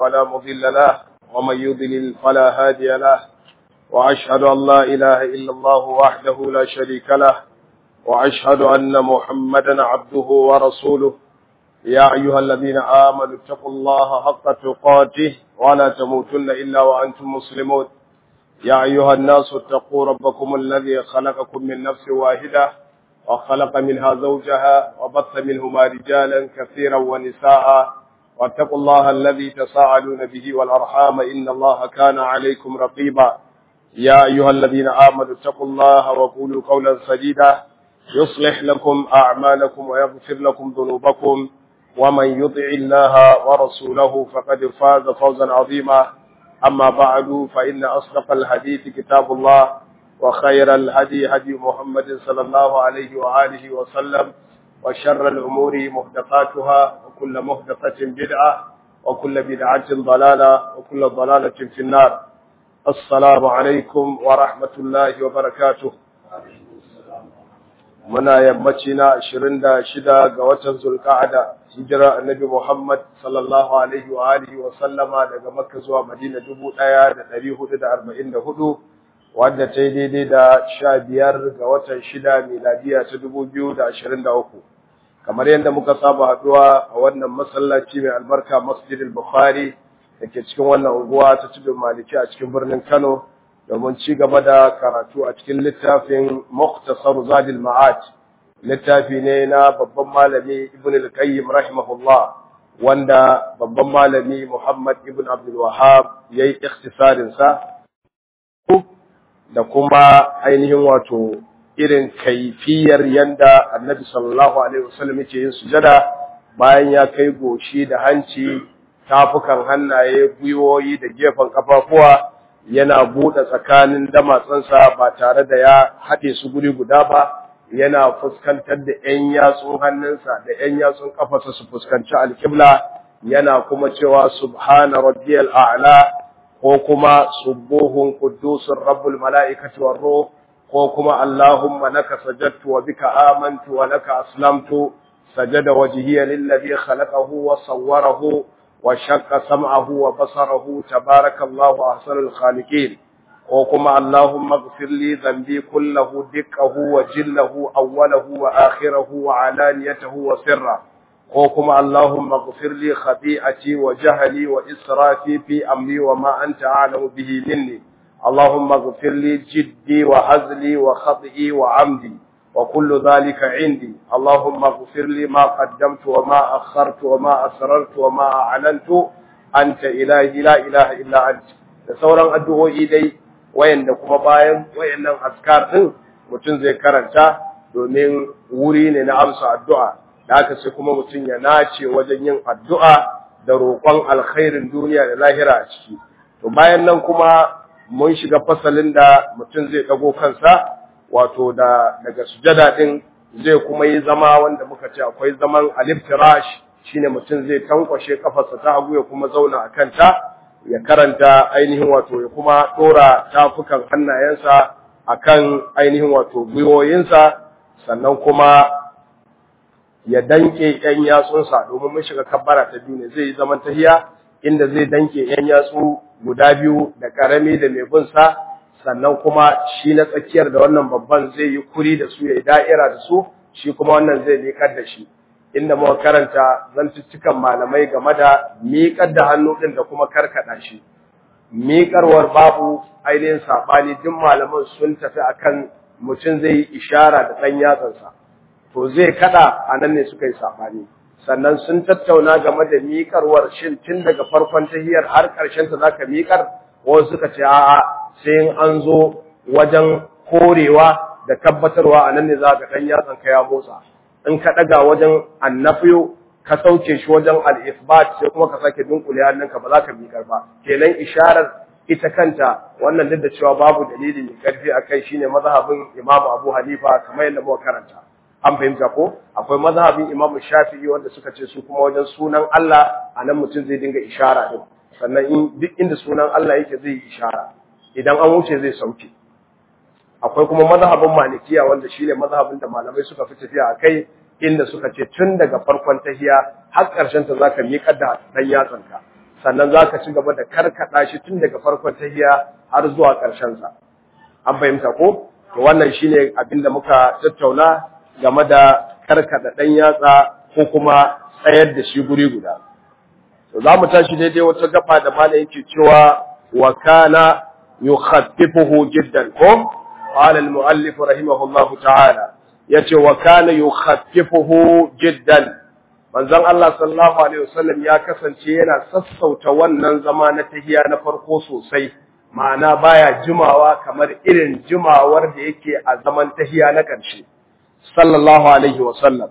فلا مضل له ومن يضلل فلا هادي له وأشهد أن لا إله إلا الله وحده لا شريك له وأشهد أن محمدا عبده ورسوله يا أيها الذين آمنوا اتقوا الله حق تقاته ولا تموتن إلا وأنتم مسلمون يا أيها الناس اتقوا ربكم الذي خلقكم من نفس واحدة وخلق منها زوجها وبث منهما رجالا كثيرا ونساء واتقوا الله الذي تساءلون به والأرحام إن الله كان عليكم رقيبا يا أيها الذين آمنوا اتقوا الله وقولوا قولا سديدا يصلح لكم أعمالكم ويغفر لكم ذنوبكم ومن يطع الله ورسوله فقد فاز فوزا عظيما أما بعد فإن أصدق الحديث كتاب الله وخير الهدي هدي محمد صلى الله عليه وآله وسلم وشر الأمور محدثاتها وكل محدثة بدعة وكل بدعة ضلالة وكل ضلالة في النار السلام عليكم ورحمة الله وبركاته muna yammaci na ashirin da shida ga watan zulka'ada hijira annabi Muhammad sallallahu alaihi wa alihi wa sallama daga Makka zuwa Madina dubu ɗaya da ɗari hudu da arba'in da hudu wadda ta yi daidai da sha biyar ga watan shida miladiya ta dubu biyu da ashirin da uku kamar yadda muka saba haɗuwa a wannan masallaci mai albarka masjidil bukhari da ke cikin wannan unguwa ta tudun maliki a cikin birnin kano domin ci gaba da karatu a cikin littafin Muktasar Zadil Ma'ad littafi ne na babban malami Ibn al-Qayyim rahimahullah wanda babban malami Muhammad Ibn Abdul Wahhab yayi ikhtisarin sa da kuma ainihin wato irin kaifiyar yanda Annabi sallallahu alaihi wasallam yake yin sujada bayan ya kai goshi da hanci tafukan hannaye gwiwoyi da gefen kafafuwa yana buɗe tsakanin damatsansa ba tare da ya haɗe su guri guda ba yana fuskantar da ‘yan yatsun hannunsa da ‘yan yatsun ƙafarsa su fuskanci alƙibla yana kuma cewa subhana rabbiyal a'la ko kuma subuhun quddusun rabbul mala'ikati war ruh ko kuma allahumma laka sajadtu wa bika amantu wa laka aslamtu sajada wajhiya lillazi khalaqahu wa sawwarahu وشق سمعه وبصره تبارك الله أحسن الخالقين وكما اللهم اغفر لي ذنبي كله دقه وجله أوله وآخره وعلانيته وسره وكما اللهم اغفر لي خطيئتي وجهلي وإسرافي في أمري وما أنت أعلم به مني اللهم اغفر لي جدي وهزلي وخطئي وعمدي وكل ذلك عندي اللهم اغفر لي ما قدمت وما أخرت وما أسررت وما أعلنت أنت إلهي لا إله إلا أنت da sauran addu'o'i dai wayanda kuma bayan wayannan askar din mutum zai karanta domin wuri ne na amsa addu'a da haka sai kuma mutum ya nace wajen yin addu'a da roƙon alkhairin duniya da lahira a ciki to bayan nan kuma mun shiga fasalin da mutum zai dago kansa wato da daga sujada din zai kuma yi zama wanda muka ce akwai zaman aliftirash shine mutum zai tankwashe kafarsa ta hagu ya kuma zauna a kanta ya karanta ainihin wato ya kuma dora tafukan hannayensa akan ainihin wato gwiwoyinsa sannan kuma ya danke yan yatsunsa domin mun shiga kabbara ta biyu ne zai yi zaman tahiya inda zai danke yan yatsu guda biyu da karami da mai bin sa sannan kuma shi na tsakiyar da wannan babban zai yi kuri da su ya yi da'ira da su shi kuma wannan zai miƙar da shi inda muka karanta zantuttukan malamai game da miƙar da hannu ɗin da kuma karkaɗa shi miƙarwar babu ainihin saɓani duk malaman sun tafi akan mutum zai yi ishara da ɗan yatsansa to zai kaɗa a nan ne suka yi saɓani sannan sun tattauna game da miƙarwar shin tun daga farkon tahiyar har ƙarshen ta zaka miƙar wasu suka ce a'a sai an zo wajen korewa da tabbatarwa a nan ne za ka ɗan yatsan ka ya motsa in ka ɗaga wajen annafiyo ka sauke shi wajen al-isbat sai kuma ka sake dunkule hannunka ba za ka miƙar ba kenan isharar ita kanta wannan duk da cewa babu dalili mai karfi a kai shine mazhabin Imam Abu Hanifa kamar yadda muka karanta an fahimta ko akwai mazhabin Imam Shafi'i wanda suka ce su kuma wajen sunan Allah anan mutum zai dinga ishara din sannan in duk inda sunan Allah yake zai yi ishara idan an wuce zai sauke akwai kuma mazhabin malikiya wanda shine mazhabin da malamai suka fi tafiya a kai inda suka ce tun daga farkon tahiya har ƙarshen ta zaka miƙar da dan yatsanka sannan za ka ci gaba da karkada shi tun daga farkon tahiya har zuwa ƙarshen sa an fahimta ko to wannan shine abin da muka tattauna game da karkada dan yatsa ko kuma tsayar da shi guri guda to za mu tashi daidai wata gaba da malam yake cewa wa kana yukhaffifuhu jiddan ko qala al-muallif rahimahullahu ta'ala yace wa kana yukhaffifuhu jiddan manzon Allah sallallahu alaihi wasallam ya kasance yana sassauta wannan zama na tahiya na farko sosai ma'ana baya jimawa kamar irin jimawar da yake a zaman tahiya na ƙarshe sallallahu alaihi wasallam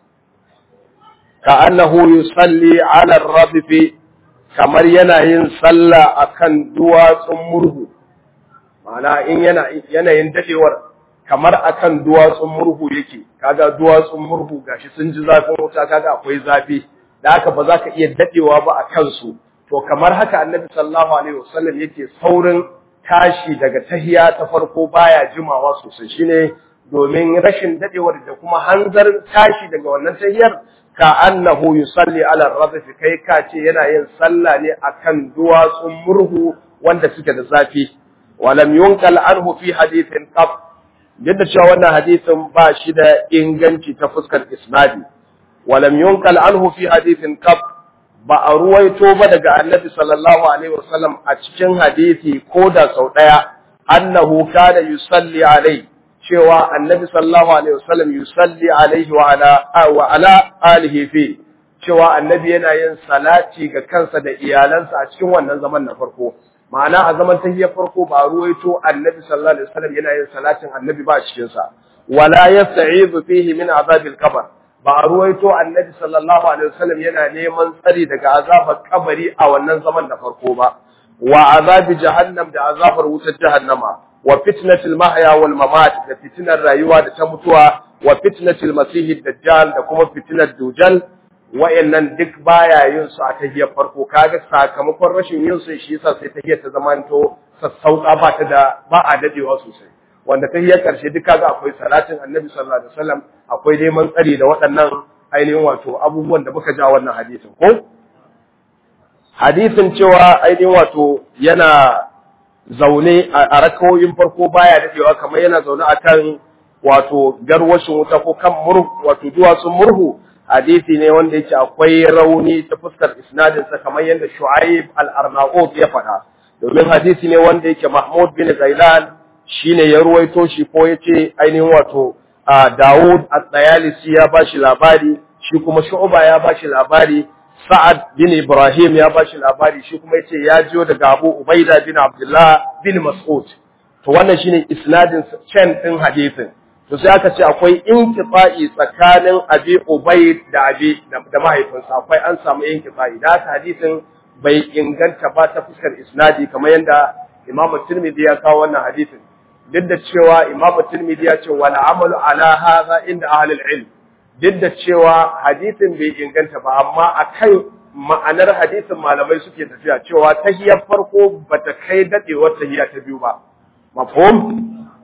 ka'annahu yusalli ala ar-radfi kamar yana yin sallah akan duwatsun murhu ma'ana in yana yanayin dadewar kamar akan duwatsun murhu yake kaga duwatsun murhu gashi sun ji zafin wuta kaga akwai zafi da haka ba za ka iya dadewa ba a kansu to kamar haka annabi sallallahu alaihi wasallam yake saurin tashi daga tahiya ta farko baya jimawa sosai shine domin rashin dadewar da kuma hanzar tashi daga wannan tahiyar ka annahu yusalli ala radf kai ka ce yana yin sallah ne akan duwatsun murhu wanda suke da zafi walam yunqal anhu fi hadithin qab yadda cewa wannan hadisin ba shi da inganci ta fuskar isnadi walam yunkal anhu fi hadithin qab ba a ruwaito ba daga annabi sallallahu alaihi wasallam a cikin hadisi ko da sau daya annahu kana yusalli alai cewa annabi sallallahu alaihi wasallam yusalli alaihi wa ala wa ala alihi fi cewa annabi yana yin salati ga kansa da iyalansa a cikin wannan zaman na farko ma'ana a zaman tahiyyar farko ba ruwaito annabi sallallahu alaihi wasallam yana yin salatin annabi ba a cikin sa wala yasta'izu fihi min azabil qabr ba ruwaito annabi sallallahu alaihi wasallam yana neman tsari daga azabar kabari a wannan zaman da farko ba wa azabi jahannam da azabar wutar jahannama wa fitnatil mahya wal mamat da fitinar rayuwa da ta mutuwa wa fitnatil masihid dajjal da kuma fitinar dujal wayannan duk baya yin su a tahiyar farko kaga sakamakon rashin yin su shi yasa sai tahiyar ta zamanto sassauka ba ta da ba a dadewa sosai wanda tahiyar karshe duk kaga akwai salatin annabi sallallahu alaihi wasallam akwai neman tsari da waɗannan ainihin wato abubuwan da muka ja wannan hadisin ko hadisin cewa ainihin wato yana zaune a rakawoyin farko baya dadewa kamar yana zaune akan wato garwashin wuta ko kan murhu wato duwatsun murhu hadisi ne wanda yake akwai rauni ta fuskar isnadinsa kamar yadda Shu'aib al-Arnaut ya faɗa domin hadisi ne wanda yake Mahmud bin Zailan shine ya ruwaito shi ko yace ainihin wato Dawud at-Tayalisi ya bashi labari shi kuma Shu'ba ya bashi labari Sa'ad bin Ibrahim ya bashi labari shi kuma yace ya jiyo daga Abu Ubaida bin Abdullah bin Mas'ud to wannan shine isnadin chain din hadisin to sai aka ce akwai inkifa'i tsakanin abi ubay da abi da mahaifinsa akwai an samu inkifa'i da haka hadisin bai inganta ba ta fuskar isnadi kamar yadda imamu tirmidhi ya kawo wannan hadisin duk da cewa imamu tirmidhi ya ce wal amalu ala hadha inda ahli ilm duk da cewa hadisin bai inganta ba amma akan ma'anar hadisin malamai suke tafiya cewa tahiyar farko bata kai dadewar tahiya ta biyu ba mafhum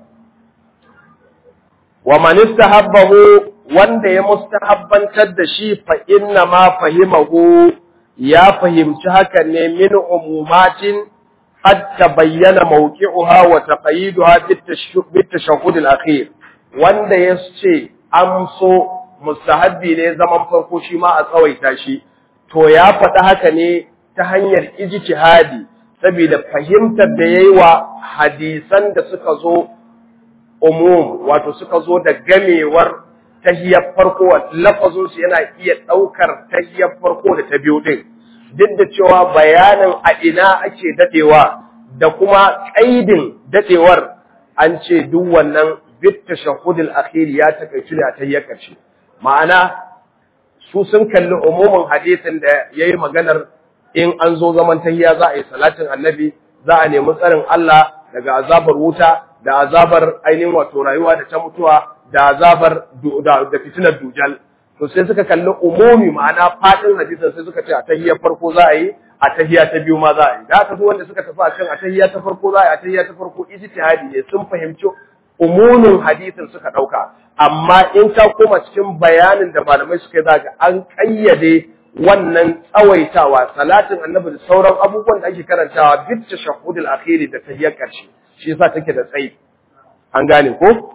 wa man istahabbahu wanda ya mustahabbantar da shi fa inna ma fahimahu ya fahimci hakan ne min umumatin qad tabayyana mawqi'uha wa taqayiduha bit tashahhud al-akhir wanda yace an so mustahabbi ne zaman farko shi ma a tsawaita shi to ya faɗi haka ne ta hanyar ijtihadi saboda fahimtar da yayi wa hadisan da suka zo umum wato suka zo da gamewar tahiyar farko lafazin su yana iya daukar tahiyar farko da ta biyu din duk da cewa bayanin a ina ake dadewa da kuma kaidin dadewar an ce duk wannan bit tashahhud al-akhir ya takaice ne a tahiyar karshe ma'ana su sun kalli umumin hadisin da yayi maganar in an zo zaman tahiya za a yi salatin annabi za a nemi tsarin Allah daga azabar wuta da azabar ainihin wato rayuwa da ta mutuwa da azabar da fitinar dujal to sai suka kalli umumi ma'ana fadin hadisin sai suka ce a tahiyar farko za a yi a tahiya ta biyu ma za a yi da haka su wanda suka tafi a kan a tahiya ta farko za a yi a tahiya ta farko ijtihadi ne sun fahimci umumin hadisin suka dauka amma in ka koma cikin bayanin da malamai suka yi za ga an kayyade wannan tsawaitawa salatin annabi da sauran abubuwan da ake karantawa bit tashahhudul akhiri da tahiyyar karshe shi yasa take da tsayi an gane ko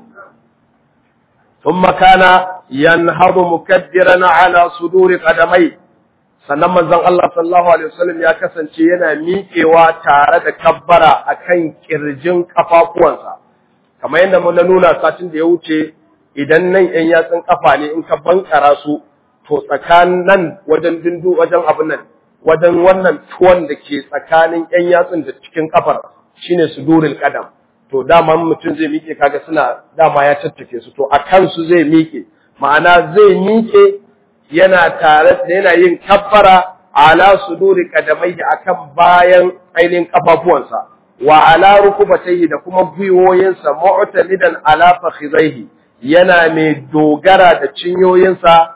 thumma kana yanhadu mukaddiran ala suduri qadamai sannan manzon Allah sallallahu alaihi wasallam ya kasance yana miƙewa tare da kabbara akan kirjin kafafuwansa kamar yadda mun nuna satin da ya wuce idan nan yan yatsun kafa ne in ka bankara su to tsakanin nan wajen dindu wajen abin nan wajen wannan tuwon da ke tsakanin yan yatsun da cikin kafar shine sudurul qadam to dama mutum zai miƙe kaga suna dama ya tattake su to a kansu zai miƙe ma'ana zai miƙe yana tare da yana yin kabbara ala suduri qadamaihi akan bayan ainihin kafafuwansa wa ala rukubatayhi da kuma gwiwoyinsa mu'tamidan ala fakhidaihi yana mai dogara da cinyoyinsa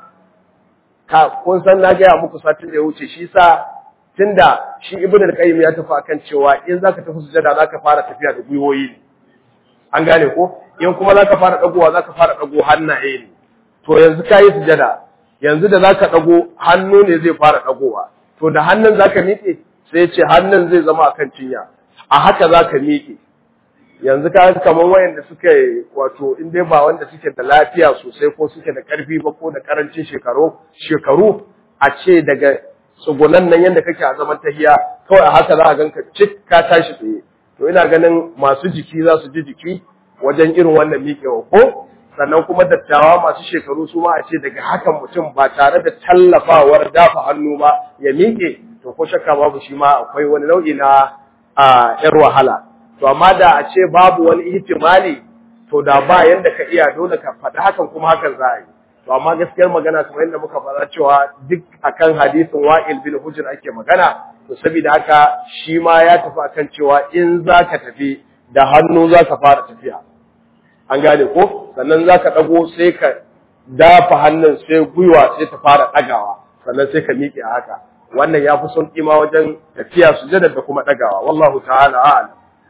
ka kun san na gaya muku satin da ya wuce shi sa tunda shi ibn al-qayyim ya tafi akan cewa in zaka tafi sujada zaka fara tafiya da gwiwoyi ne an gane ko in kuma zaka fara dagowa zaka fara dago hannaye ne to yanzu kai sujada yanzu da zaka dago hannu ne zai fara dagowa to da hannun zaka miƙe sai ya ce hannun zai zama akan cinya a haka zaka miƙe yanzu ka kamar wayanda suka wato in dai ba wanda suke da lafiya sosai ko suke da karfi ba ko da karancin shekaru shekaru a ce daga tsugunan nan yanda kake a zaman tahiya kawai a haka za a ganka cik ka tashi tsaye to ina ganin masu jiki za su ji jiki wajen irin wannan miƙewa ko sannan kuma dattawa masu shekaru su ma a ce daga hakan mutum ba tare da tallafawar dafa hannu ba ya miƙe to ko shakka babu shi ma akwai wani nau'i na a yar wahala to amma da a ce babu wani ihtimali to da ba yanda ka iya dole ka faɗi hakan kuma hakan za a yi to amma gaskiyar magana kamar yadda muka faɗa cewa duk akan hadisin wa'il bin hujr ake magana to saboda haka shi ma ya tafi akan cewa in za ka tafi da hannu za ka fara tafiya an gane ko sannan za ka ɗago sai ka dafa hannun sai gwiwa sai ta fara ɗagawa sannan sai ka miƙe a haka wannan ya fi son ma wajen tafiya sujada da kuma ɗagawa wallahu ta'ala a'lam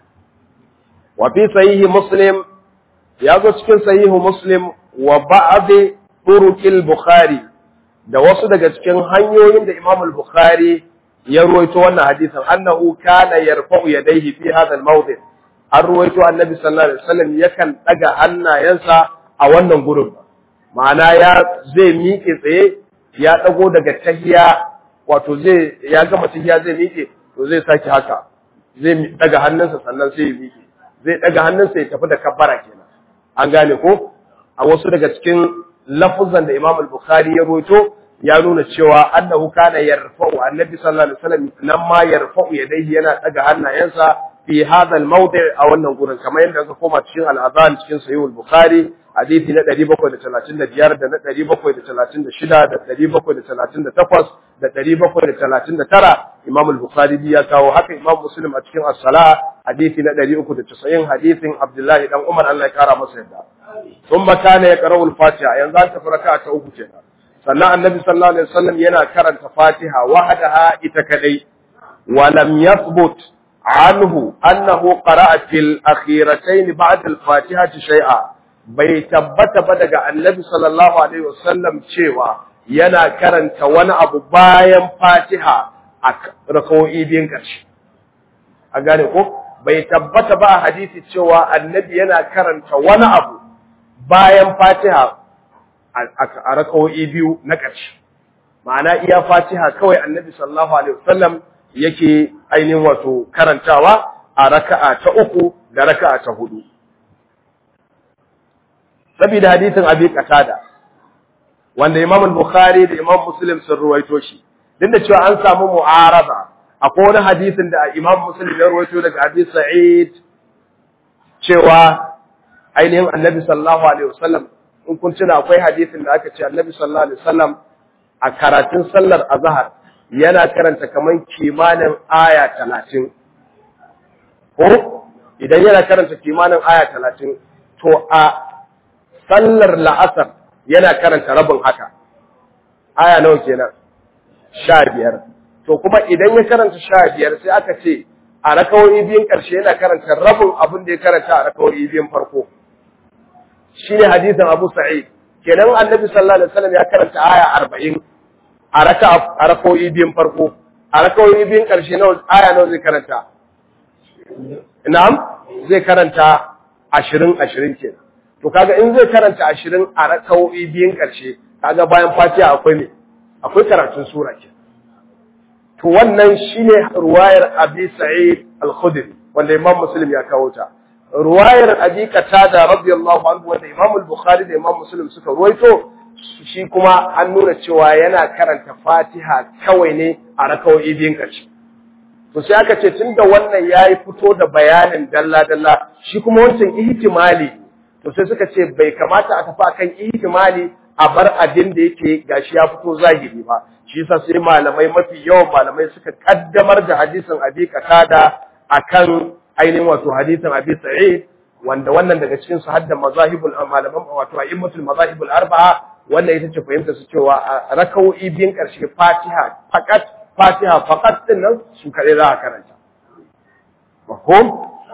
wa fi sahihi muslim ya zo cikin sahihu muslim wa ba'd turuqil bukhari da wasu daga cikin hanyoyin da imam al-bukhari ya ruwaito wannan hadisin annahu kana yarfa'u yadayhi fi hadha al-mawdi' an ruwaito annabi sallallahu alaihi wasallam yakan daga hannayensa a wannan gurin ma'ana ya zai miƙe tsaye ya dago daga tahiya wato zai ya gama tahiya zai miƙe to zai saki haka zai daga hannunsa sannan sai ya miƙe zai daga hannunsa ya tafi da kabbara kenan an gane ko a wasu daga cikin lafuzan da Imam al-Bukhari ya ruwaito ya nuna cewa annahu kana yarfa'u annabi sallallahu alaihi wasallam nan ma yarfa'u yadayhi yana daga hannayensa fi hadha al-mawdi' a wannan gurin kamar yadda aka koma cikin al-azan cikin sahih al-bukhari hadisi na 735 da na 736 da 738 da 739 imam al-bukhari ya kawo haka imam muslim a cikin as-sala hadisi na 390 hadisin abdullahi dan umar Allah ya kara masa yadda thumma kana yaqra'u al-fatiha yanzu an tafi raka'a ta uku kenan sannan annabi sallallahu alaihi wasallam yana karanta fatiha wahdaha ita kadai wa lam yathbut عنه أنه قرأ في الأخيرتين بعد الفاتحة شيئا bai tabbata ba daga annabi sallallahu alaihi wasallam cewa yana karanta wani abu bayan fatiha a rakawoyi biyun ƙarshe a gane ko bai tabbata ba a hadisi cewa annabi yana karanta wani abu bayan fatiha a rakawoyi biyu na ƙarshe ma'ana iya fatiha kawai annabi sallallahu alaihi wasallam yake ainihin wato karantawa a raka'a ta uku da raka'a ta hudu. Saboda hadisin Abi Qatada wanda Imam Bukhari da Imam Muslim sun ruwaito shi. Duk da cewa an samu mu'arada akwai wani hadisin da Imam Muslim ya ruwaito daga Abi Sa'id cewa ainihin Annabi sallallahu alaihi wasallam in kun tuna akwai hadisin da aka ce Annabi sallallahu alaihi wasallam a karatun sallar azhar yana karanta kaman kimanin aya talatin ko idan yana karanta kimanin aya talatin to a sallar la'asar yana karanta rabin haka aya nawa kenan sha biyar to kuma idan ya karanta sha biyar sai aka ce a rakawoyi biyun ƙarshe yana karanta rabin abin da ya karanta a rakawoyi biyun farko shine hadisin abu sa'id kenan annabi sallallahu alaihi wasallam ya karanta aya arba'in a raka a raka'o'i biyun farko a raka'o'i biyun karshe nawa aya nawa zai karanta na'am zai karanta ashirin ashirin kenan to kaga in zai karanta ashirin a raka'o'i biyun karshe kaga bayan fatiha akwai me akwai karatun sura ke to wannan shine ruwayar abi sa'id al-khudri wanda imam muslim ya kawo ta ruwayar abi qatada radiyallahu anhu wanda imam al-bukhari da imam muslim suka ruwaito shi kuma an nuna cewa yana karanta fatiha kawai ne a raka'o'i biyun karshe to sai aka ce tunda wannan yayi fito da bayanin dalla dalla shi kuma wancan ihtimali to sai suka ce bai kamata a tafi akan ihtimali a bar abin da yake gashi ya fito zahiri ba shi yasa sai malamai mafi yawan malamai suka kaddamar da hadisin abi qatada akan ainihin wato hadisin abi sa'id wanda wannan daga cikin su hadda mazahibul malaman wato a'immatul mazahibul arba'a wannan ita ce fahimta su cewa a raka'o'i biyun karshe fatiha fakat fatiha fakat din nan su kare za a karanta mafhum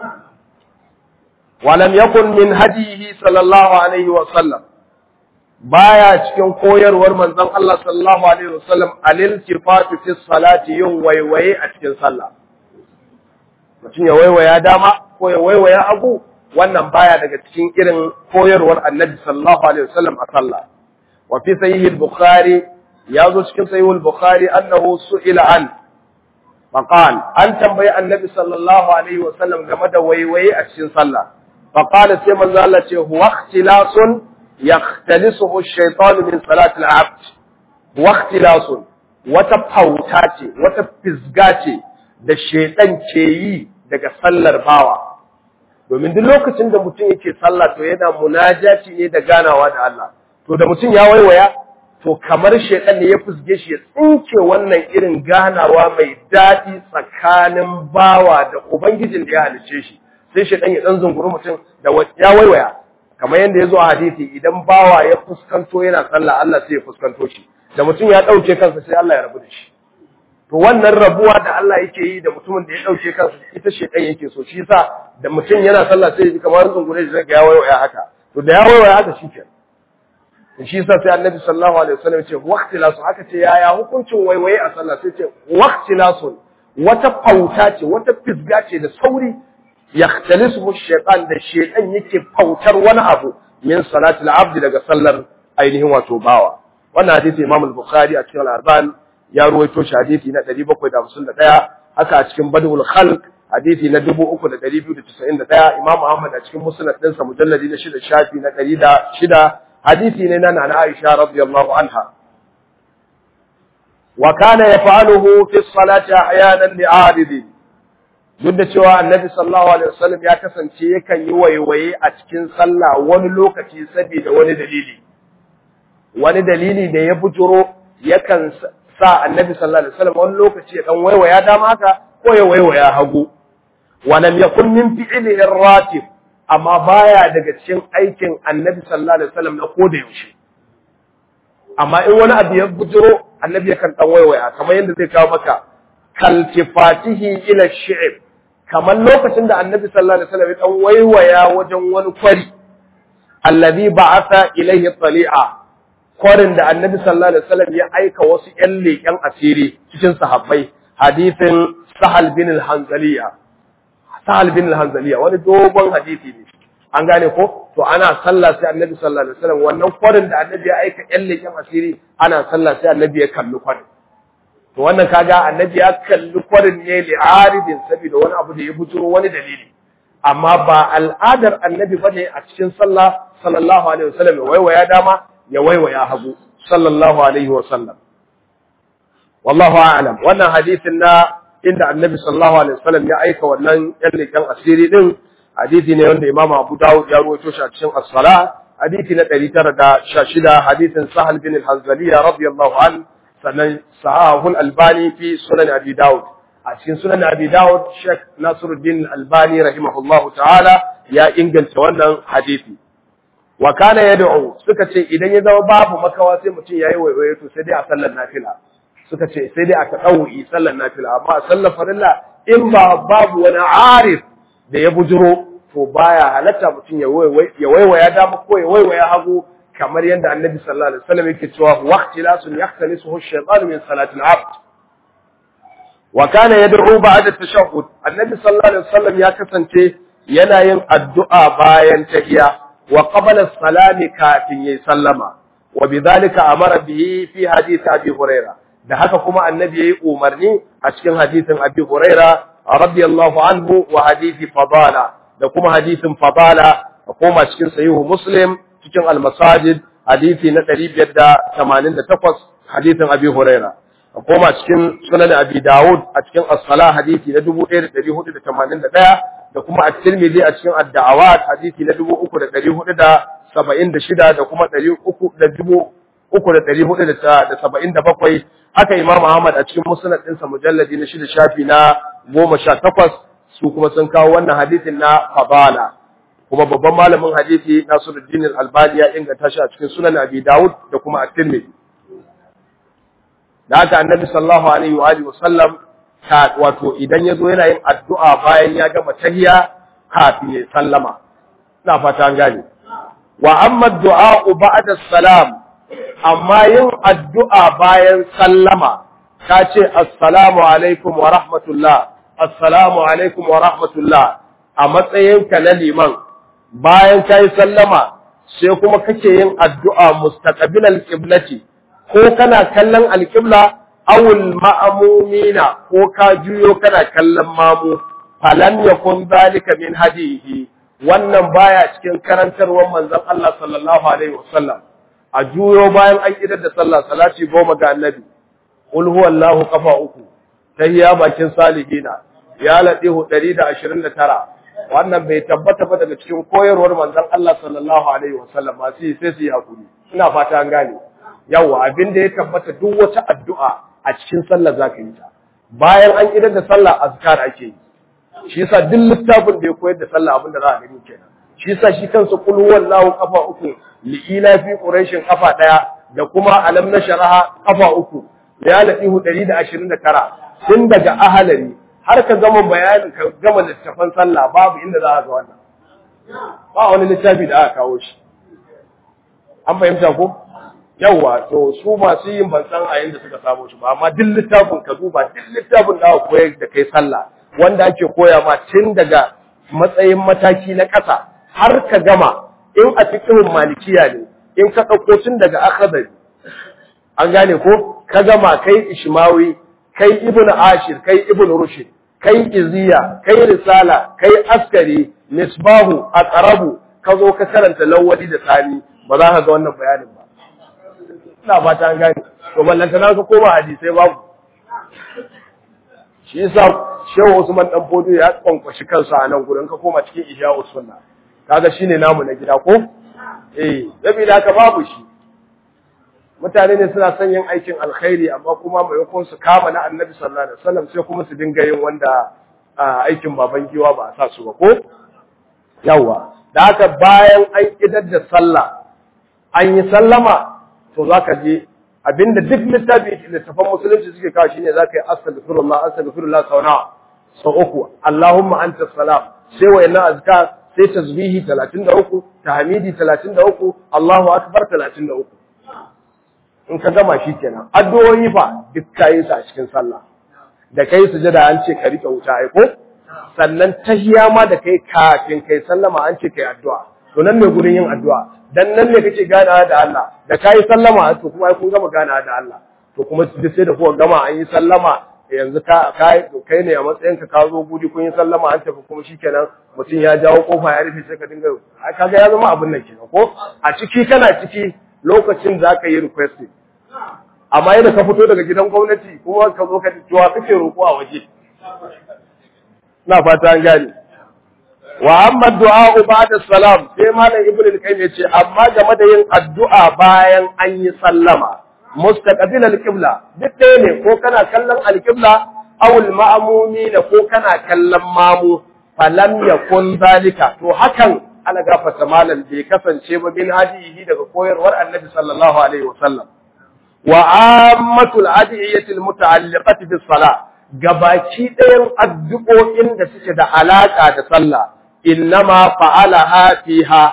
ولم يكن من هديه صلى الله عليه وسلم baya cikin koyarwar manzon Allah sallallahu alaihi wasallam al-iltifatu fi salati yin waiwaye a cikin sallah mutum ya waiwaya dama ko ya waiwaya abu wannan baya daga cikin irin koyarwar annabi sallallahu alaihi wasallam a sallah wa fi sahih al-bukhari ya zo cikin sahih al-bukhari annahu su'ila an faqal an tambayi annabi sallallahu alaihi wasallam game da waiwaye a cikin sallah faqala sai manzo Allah ce huwa ikhtilasun يختلسه الشيطان من صلاة العبد واختلاس وتفوتا ce wata fisga ce da shaitan ke yi daga sallar bawa domin duk lokacin da mutum yake sallah to yana munajaci ne da ganawa da Allah to da mutum ya waiwaya to kamar shaitan ne ya fusge shi ya tsinke wannan irin ganawa mai daɗi tsakanin bawa da ubangijin da ya halice shi sai shaitan ya dan zunguri mutum da ya waiwaya kamar yadda ya zo a hadisi idan bawa ya fuskanto yana sallah Allah sai ya fuskanto shi da mutum ya ɗauke kansa sai Allah ya rabu da shi to wannan rabuwa da Allah yake yi da mutumin da ya ɗauke kansa ita shedan yake so shi yasa da mutum yana sallah sai ya ji kamar zungure shi ga ya waiwaya haka to da ya waiwaya haka shi kenan to shi yasa sai Annabi sallallahu alaihi wasallam ya ce waqti lasu haka ce yaya hukuncin waiwaye a sallah sai ce waqti lasu wata fauta ce wata fisga ce da sauri yakhtalisuhu shaytan da shaytan yake fautar wani abu min salatil abdi daga sallar ainihin wato bawa wannan hadisi Imam al-Bukhari a cikin al-Arban ya ruwaito shi hadisi na 751 haka a cikin Badul Khalq hadisi na 3291 Imam Ahmad a cikin Musnad din sa mujalladi na 6 shafi na 106 hadisi ne na Nana Aisha radiyallahu anha wa kana yaf'aluhu fi as-salati ahyanan li'aridin duk da cewa annabi sallallahu alaihi wasallam ya kasance yakan yi waiwaye a cikin sallah wani lokaci saboda wani dalili wani dalili da ya bujuro yakan sa annabi sallallahu alaihi wasallam wani lokaci ya dan waiwaya dama haka ko ya waiwaya hagu wa lam yakun min fi'lihi ratib amma baya daga cikin aikin annabi sallallahu alaihi wasallam na koda yaushe amma in wani abu ya bujuro annabi yakan dan waiwaya kamar yadda zai kawo maka kaltifatihi ila shi'ib kamar lokacin da annabi sallallahu alaihi wasallam ya dan waiwaya wajen wani kwari allazi ba'atha ilayhi tali'a kwarin da annabi sallallahu alaihi wasallam ya aika wasu ƴan leƙen asiri cikin sahabbai hadisin sahal bin al-hanzaliya sahal bin al-hanzaliya wani dogon hadisi ne an gane ko to ana sallah sai annabi sallallahu alaihi wasallam wannan kwarin da annabi ya aika ƴan leƙen asiri ana sallah sai annabi ya kalli kwarin to wannan kaga annabi ya kalli kwarin ne li aridin saboda wani abu da ya bujuro wani dalili amma ba al'adar annabi bane a cikin sallah sallallahu alaihi wasallam ya waiwaya dama ya waiwaya hagu sallallahu alaihi wasallam wallahu a'lam wannan hadisin na inda annabi sallallahu alaihi wasallam ya aika wannan yan leƙen asiri din hadisi ne wanda imam abu dawud ya rawaito shi a cikin as-sala hadisi na 916 hadisin sahal bin al-hanzaliya radiyallahu anhu sannan sahahul albani fi sunan abi daud a cikin sunan abi daud sheikh nasiruddin albani rahimahullahu ta'ala ya inganta wannan hadisi wa kana yad'u suka ce idan ya zama babu makawa sai mutum yayi waiwaye to sai dai a sallar nafila suka ce sai dai a tadawi sallar nafila amma a sallar farilla in ba babu wani arif da ya bujuro to baya halatta mutum ya waiwaya dama ko ya waiwaya hagu kamar yadda annabi sallallahu alaihi wasallam yake cewa waqtilasun yahtalisuhu ash-shaytanu min salati al-abd wa kana yad'u ba'da at-tashahhud annabi sallallahu alaihi wasallam ya kasance yana yin addu'a bayan tahiyya wa qabla as-salami kafin yayi sallama wa bidhalika amara bihi fi hadith abi huraira da haka kuma annabi yayi umarni a cikin hadisin abi huraira radiyallahu anhu wa hadisi fadala da kuma hadisin fadala a koma cikin sahihu muslim cikin al-masajid hadisi na 588 hadisin abi huraira a koma cikin sunan abi dawud a cikin as-sala hadisi na 1481 da kuma at-tirmidhi a cikin ad-da'awat hadisi na 3476 da kuma 3477 haka imam ahmad a cikin musnad ɗinsa mujalladi na shida shafi na 18 su kuma sun kawo wannan hadisin na fadala kuma babban malamin hadisi Nasiruddin Al-Albani ya inganta shi a cikin Sunan Abi Dawud da kuma At-Tirmidhi da haka Annabi sallallahu alaihi wa alihi wasallam ka wato idan yazo yana yin addu'a bayan ya gama tahiyya kafin ya sallama ina fata an gane wa amma du'a ba'da salam amma yin addu'a bayan sallama ka ce assalamu alaikum wa rahmatullah assalamu alaikum wa rahmatullah a matsayinka na liman bayan ka yi sallama sai kuma kake yin addu'a mustaqbil alqiblati ko kana kallon alqibla awul ma'amumina ko ka juyo kana kallon mamu falan yakun zalika min hadihi wannan baya cikin karantarwar manzon Allah sallallahu alaihi wasallam a juyo bayan an idar da sallah salati goma ga annabi qul huwallahu qafa uku tahiyya bakin salihina ya ladihu 129 wannan bai tabbata ba daga cikin koyarwar manzon Allah sallallahu alaihi wasallam ba sai sai su yi hakuri ina fata an gane yawa abin da ya tabbata duk wata addu'a a cikin sallah zaka yi ta bayan an idar da sallah azkar ake yi shi yasa duk littafin da ya koyar da sallah abin da za a gani kenan shi yasa shi kansa kul huwallahu kafa uku li'ila fi quraishin kafa daya da kuma alam nasharaha kafa uku ya latihu 129 tun daga ahalari har ka gama bayanin ka gama littafan sallah babu inda za a ga wannan ba wani littafi da aka kawo shi an fahimta ko yawa to su masu yin ban san a yanda suka samu shi ba amma duk littafin ka duba duk littafin da aka koyar da kai sallah wanda ake koya ma tun daga matsayin mataki na ƙasa har ka gama in a cikin malikiya ne in ka ɗauko tun daga akhdari an gane ko ka gama kai ishmawi kai ibn ashir kai ibn rushd kai iziya kai risala kai askari misbahu aqrabu ka zo ka karanta lawali da sani ba za ka ga wannan bayanin ba ina fata an gane to ballanta na ka koma hadisai babu shi yasa shehu usman dan bodo ya kwankwashi kansa a nan gurin ka koma cikin ihya usunna kaga shine namu na gida ko eh sabida haka babu shi mutane ne suna son yin aikin alkhairi amma kuma maimakon su kama na annabi sallallahu alaihi wasallam sai kuma su dinga yin wanda aikin baban giwa ba a sa su ba ko yawa da haka bayan an idar da sallah an yi sallama to zaka je abinda duk littafi littafan musulunci suke kawo shine zaka yi astaghfirullah astaghfirullah sau nawa sau uku allahumma anta salam sai wayannan azkar sai tasbihi 33 tahmidi 33 allahu akbar 33 in ka gama shi kenan addu'o'i fa duk kayi su a cikin sallah da kai sujada an ce ka rike wuta ai ko sannan tahiyya ma da kai kafin kai sallama an ce kai addu'a to nan ne gurin yin addu'a dan nan ne kake ganawa da Allah da kai sallama to kuma ai kun gama ganawa da Allah to kuma duk sai da kuka gama an yi sallama yanzu ka kai kai ne a matsayin ka ka zo gudi kun yi sallama an tafi kuma shikenan mutum ya jawo kofa ya rufe sai ka dinga kaga ya zama abin nan kenan ko a ciki kana ciki lokacin za ka yi requesting amma yadda ka fito daga gidan gwamnati kuma ka zo ka cewa kake roƙo a waje na fata an gane wa amma du'a ba'da salam sai malam ibnu al-qayyim yace amma game da yin addu'a bayan an yi sallama mustaqbil al-qibla duk ɗaya ne ko kana kallon al-qibla aw al-ma'mumina ko kana kallon mamu falam yakun zalika to hakan ana gafarta malam bai kasance ba bin hadihi daga koyarwar annabi sallallahu alaihi wasallam wa ammatul adiyatil muta'alliqati bis salah gabaki ɗayan addu'o'in da suke da alaka da sallah innama fa'alaha fiha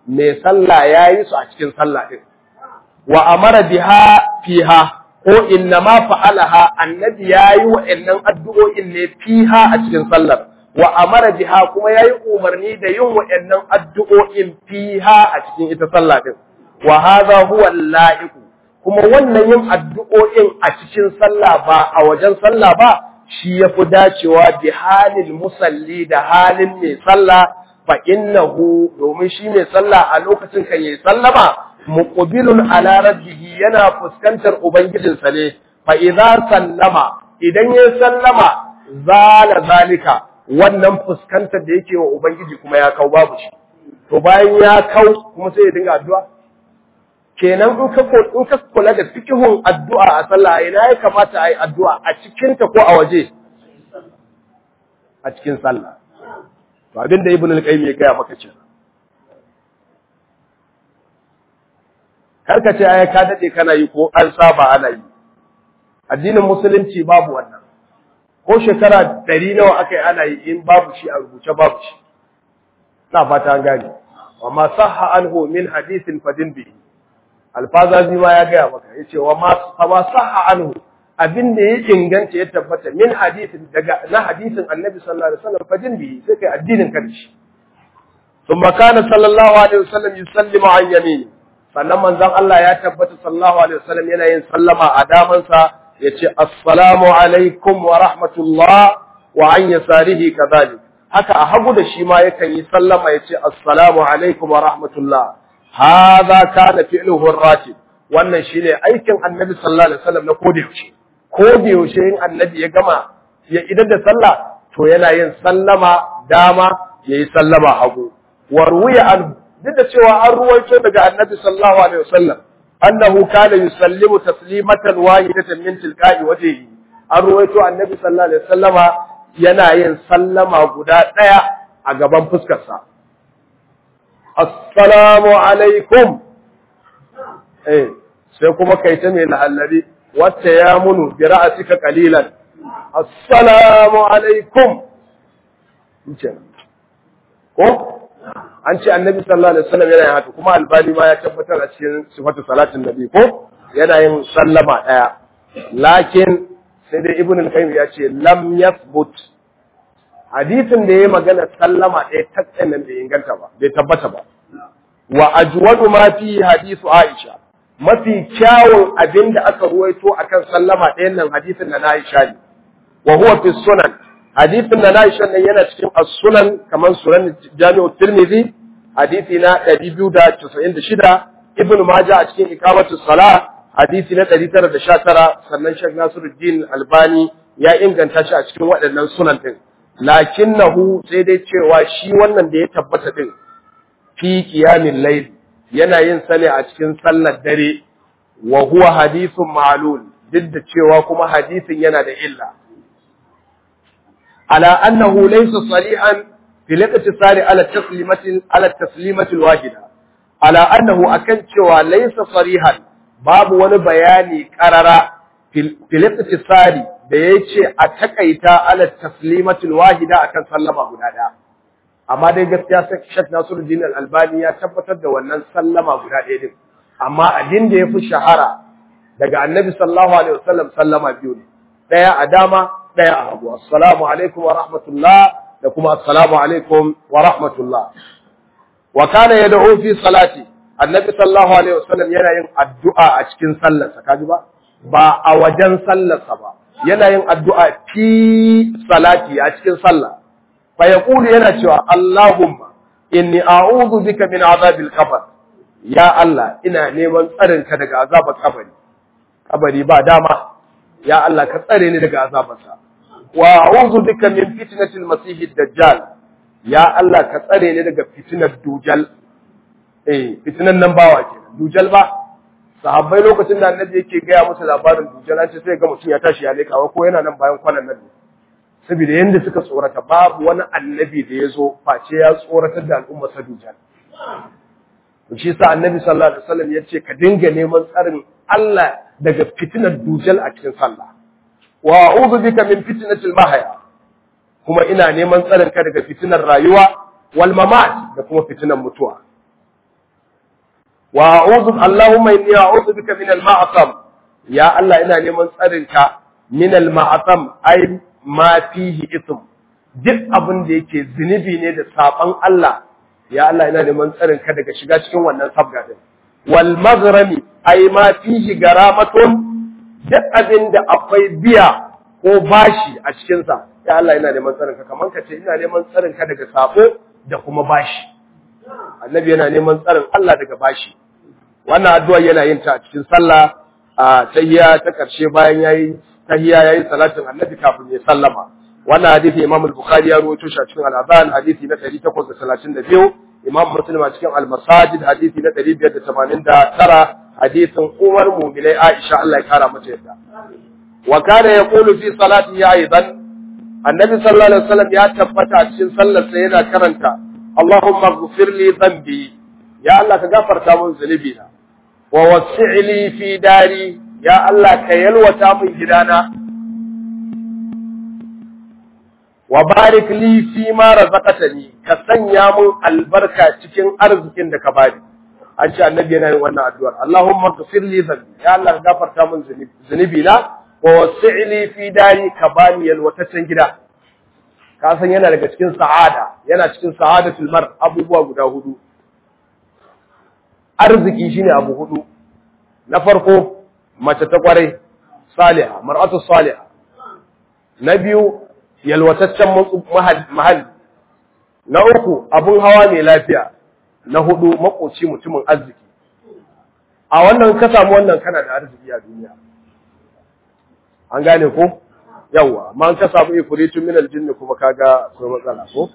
mai sallah yayi su a cikin sallah din wa amara biha fiha ko inna ma fa'alaha annabi yayi wa'annan addu'o'in ne fiha a cikin sallar wa amara biha kuma yayi umarni da yin wa'annan addu'o'in fiha a cikin ita sallah din wa hadha huwa al kuma wannan yin addu'o'in a cikin sallah ba a wajen sallah ba shi yafi dacewa bi halil musalli da halin mai sallah fa innahu domin shi mai sallah a lokacin kan yayi sallama muqbilun ala rabbihi yana fuskantar ubangijinsa ne fa idza sallama idan ya sallama zala zalika wannan fuskantar da yake wa ubangiji kuma ya kau babu shi to bayan ya kau kuma sai ya dinga addu'a kenan in ka in ka kula da fikihun addu'a a sallah ina ya kamata ayi addu'a a cikin ta ko a waje a cikin sallah to abinda ibnu al-qayyim ya gaya maka cewa karka ce ai ka dade kana yi ko an saba ana yi addinin musulunci babu wannan ko shekara ɗari nawa aka yi ana yi in babu shi a rubuce babu shi na fata an gane wa ma sahha anhu min hadithin fadin bi alfazazi ma ya gaya maka yace wa ma ma sahha anhu abin da ya inganta ya tabbata min hadithin daga na hadithin annabi sallallahu alaihi wasallam fadin bi sai kai addinin ka da shi ثم كان صلى الله عليه وسلم يسلم عن يمينه sannan manzon Allah ya tabbata sallallahu alaihi wasallam yana yin sallama a damansa yace assalamu alaikum wa rahmatullah wa an yasarihi kadhalik haka a hagu da shi ma yakan yi sallama yace assalamu alaikum wa rahmatullah hadha kana fi'luhu ar-ratib wannan shine aikin annabi sallallahu alaihi wasallam na koda yaushe koda yaushe in annabi ya gama ya idan da sallah to yana yin sallama dama yayi sallama hagu wa ruwiya anhu duk da cewa an ruwaito daga annabi sallallahu alaihi wasallam annahu kana yusallimu taslimatan wahidatan min tilqa'i wajhihi an ruwaito annabi sallallahu alaihi wasallama yana yin sallama guda daya a gaban fuskar sa assalamu alaikum eh sai kuma kai ta mai lahallabi wacce ya munu bi ra'sika qalilan assalamu alaikum ko an ce annabi sallallahu alaihi wasallam yana yin haka kuma albani ma ya tabbatar a cikin sifatu salatin nabi ko yana yin sallama daya lakin sai dai ibn al-qayyim ya ce lam yathbut hadisin da yayi magana sallama daya tattan nan bai inganta ba bai tabbata ba wa ajwadu ma fi hadisu aisha mafi kyawun abin da aka ruwaito akan sallama ɗayan nan hadisin na Aisha ne wa huwa fi sunan hadisin na Aisha nan yana cikin as-sunan kamar sunan Jami'u Tirmidhi hadisi na 296 Ibn Majah a cikin ikamatu salah hadisi na 919 sannan Sheikh Nasiruddin Albani ya inganta shi a cikin waɗannan sunan din lakinnahu sai dai cewa shi wannan da ya tabbata din fi qiyamil layl yana yin sale a cikin sallar dare wa huwa hadithun ma'lul duk da cewa kuma hadisin yana da illa ala annahu laysa salihan fil iqtisari ala taslimati ala taslimati alwahida ala annahu akan cewa laysa sarihan babu wani bayani qarara fil iqtisari da yace a takaita ala taslimati alwahida akan sallama guda daya amma dai gaskiya Sheikh Nasiruddin Al-Albani ya tabbatar da wannan sallama guda ɗaya din amma abin da yafi shahara daga Annabi sallallahu alaihi wasallam sallama biyu ne ɗaya a dama ɗaya a hagu assalamu alaikum wa rahmatullah da kuma assalamu alaikum wa rahmatullah wa kana yad'u fi salati Annabi sallallahu alaihi wasallam yana yin addu'a a cikin sallarsa kaji ba ba a wajen sallarsa ba yana yin addu'a fi salati a cikin sallah فيقول yana cewa Allahumma inni a'udhu bika min azabil qabr ya Allah ina neman tsarin ka daga azabar kabari kabari ba dama ya Allah ka tsare ni daga azabarsa wa a'udhu bika min fitnatil masih dajjal ya Allah ka tsare ni daga fitnar dujal eh fitnan nan bawa kenan dujal ba sahabbai lokacin da annabi yake gaya musu labarin dujal an ce sai ga mutum ya tashi ya lekawa ko yana nan bayan kwanan nan ne saboda yadda suka tsorata babu wani annabi da ya zo face ya tsoratar da al'umma sa dujal shi sa annabi sallallahu alaihi wasallam ya ce ka dinga neman tsarin Allah daga fitinar dujal a cikin sallah wa a'udhu bika min fitnatil mahya kuma ina neman tsarin ka daga fitinar rayuwa wal mamat da kuma fitinar mutuwa wa a'udhu Allahumma inni a'udhu bika min al-ma'sam ya Allah ina neman tsarinka min al-ma'sam ai ma fihi ithm duk abin da yake zunubi ne da saban Allah ya Allah ina neman tsarinka daga shiga cikin wannan sabga din wal maghrami ai ma fihi garamatun duk abin da akwai biya ko bashi a cikin sa ya Allah ina neman tsarinka kaman ka ce ina neman tsarinka daga sabo da kuma bashi annabi yana neman tsarin Allah daga bashi wannan addu'a yana yin ta a cikin sallah a tahiyya ta karshe bayan yayi tahiyya yayi salatin annabi kafin ya sallama wannan hadisi Imam al-Bukhari ya rawaito shi a cikin al-Adhan hadisi na 832 Imam Muslim a cikin al-Masajid hadisi na 589 hadisin Umar Mu'minai Aisha Allah ya kara mata yadda wa kana yaqulu fi salatihi aidan annabi sallallahu alaihi wasallam ya tabbata a cikin sallarsa yana karanta اللهم اغفر لي ذنبي يا الله كغفرت من ذنبي ووسع لي في داري يا الله كيلوتا من gidana وبارك لي فيما رزقتني ka sanya mun albarka cikin arzikin da ka bani an ce annabi yana yin wannan addu'ar Allahumma ghfir li dhanbi ya Allah ka gafarta min zunubi na wa wasi' li fi dari ka bani yalwataccen gida ka san yana daga cikin sa'ada yana cikin sa'adatul mar abubuwa guda hudu arziki shine abu hudu na farko mace ta kwarai saliha mar'atu saliha na biyu yalwataccen mahalli na uku abun hawa mai lafiya na hudu makoci mutumin arziki a wannan ka samu wannan kana da arziki a duniya an gane ko yawa ma an ka samu ifritun min aljinn kuma kaga akwai matsala ko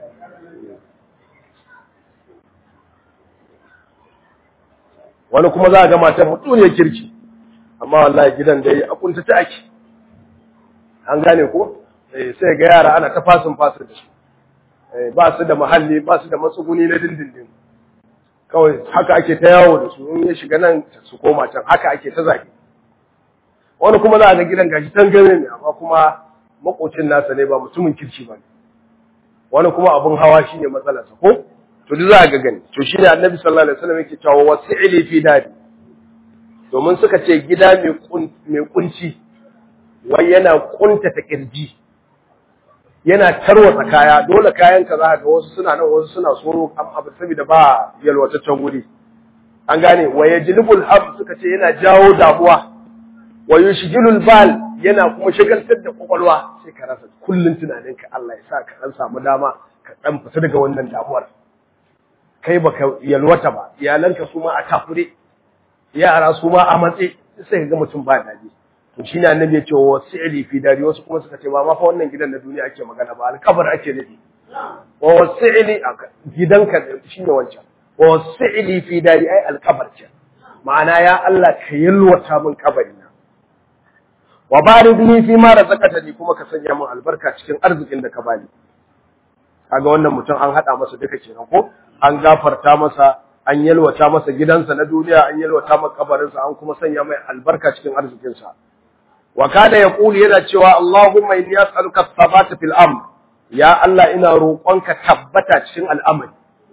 wani kuma za a ga matar mutuniyar kirki amma wallahi gidan dai a kunta ta ake an gane ko sai ga yara ana ta fasin fasin da su ba su da muhalli ba su da matsuguni na dindindin kawai haka ake ta yawo da su in ya shiga nan su koma can haka ake ta zage wani kuma za a ga gidan gashi tangare ne amma kuma makocin nasa ne ba mutumin kirki ba ne wani kuma abin hawa shi ne matsalarsa ko to duk za a ga gani to shi ne annabi sallallahu alaihi wasallam yake cewa wasi'ili fi dadi domin suka ce gida mai kunci wai yana kuntata kirji yana tarwatsa kaya dole kayan ka za ga wasu suna nan wasu suna tsoro abu saboda ba yalwataccen guri an gane wa yajlibul hab suka ce yana jawo damuwa wa yushghilul bal yana kuma shagaltar da kwakwalwa sai ka rasa kullun tunaninka Allah ya sa ka dan samu dama ka dan fita daga wannan damuwar kai baka yalwata ba iyalanka su ma a takure yara su ma a matse sai ka ga mutum ba daɗi to shi ne annabi ya ce wa wasi'li fi dari wasu kuma suka ce ba ma fa wannan gidan na duniya ake magana ba alkabar ake nufi wa wasi'li gidanka shine wancan wa wasi'li fi dari ai alkabar ce ma'ana ya Allah ka yalwata min kabari na wa barik li fi ma razaqatani kuma ka sanya min albarka cikin arzikin da ka bani kaga wannan mutum an hada masa duka kenan ko an gafarta masa an yalwata masa gidansa na duniya an yalwata masa kabarinsa an kuma sanya mai albarka cikin arzikinsa wa kada ya kuli yana cewa Allahumma inni as'aluka thabata fil amr ya Allah ina roƙonka tabbata cikin al'amari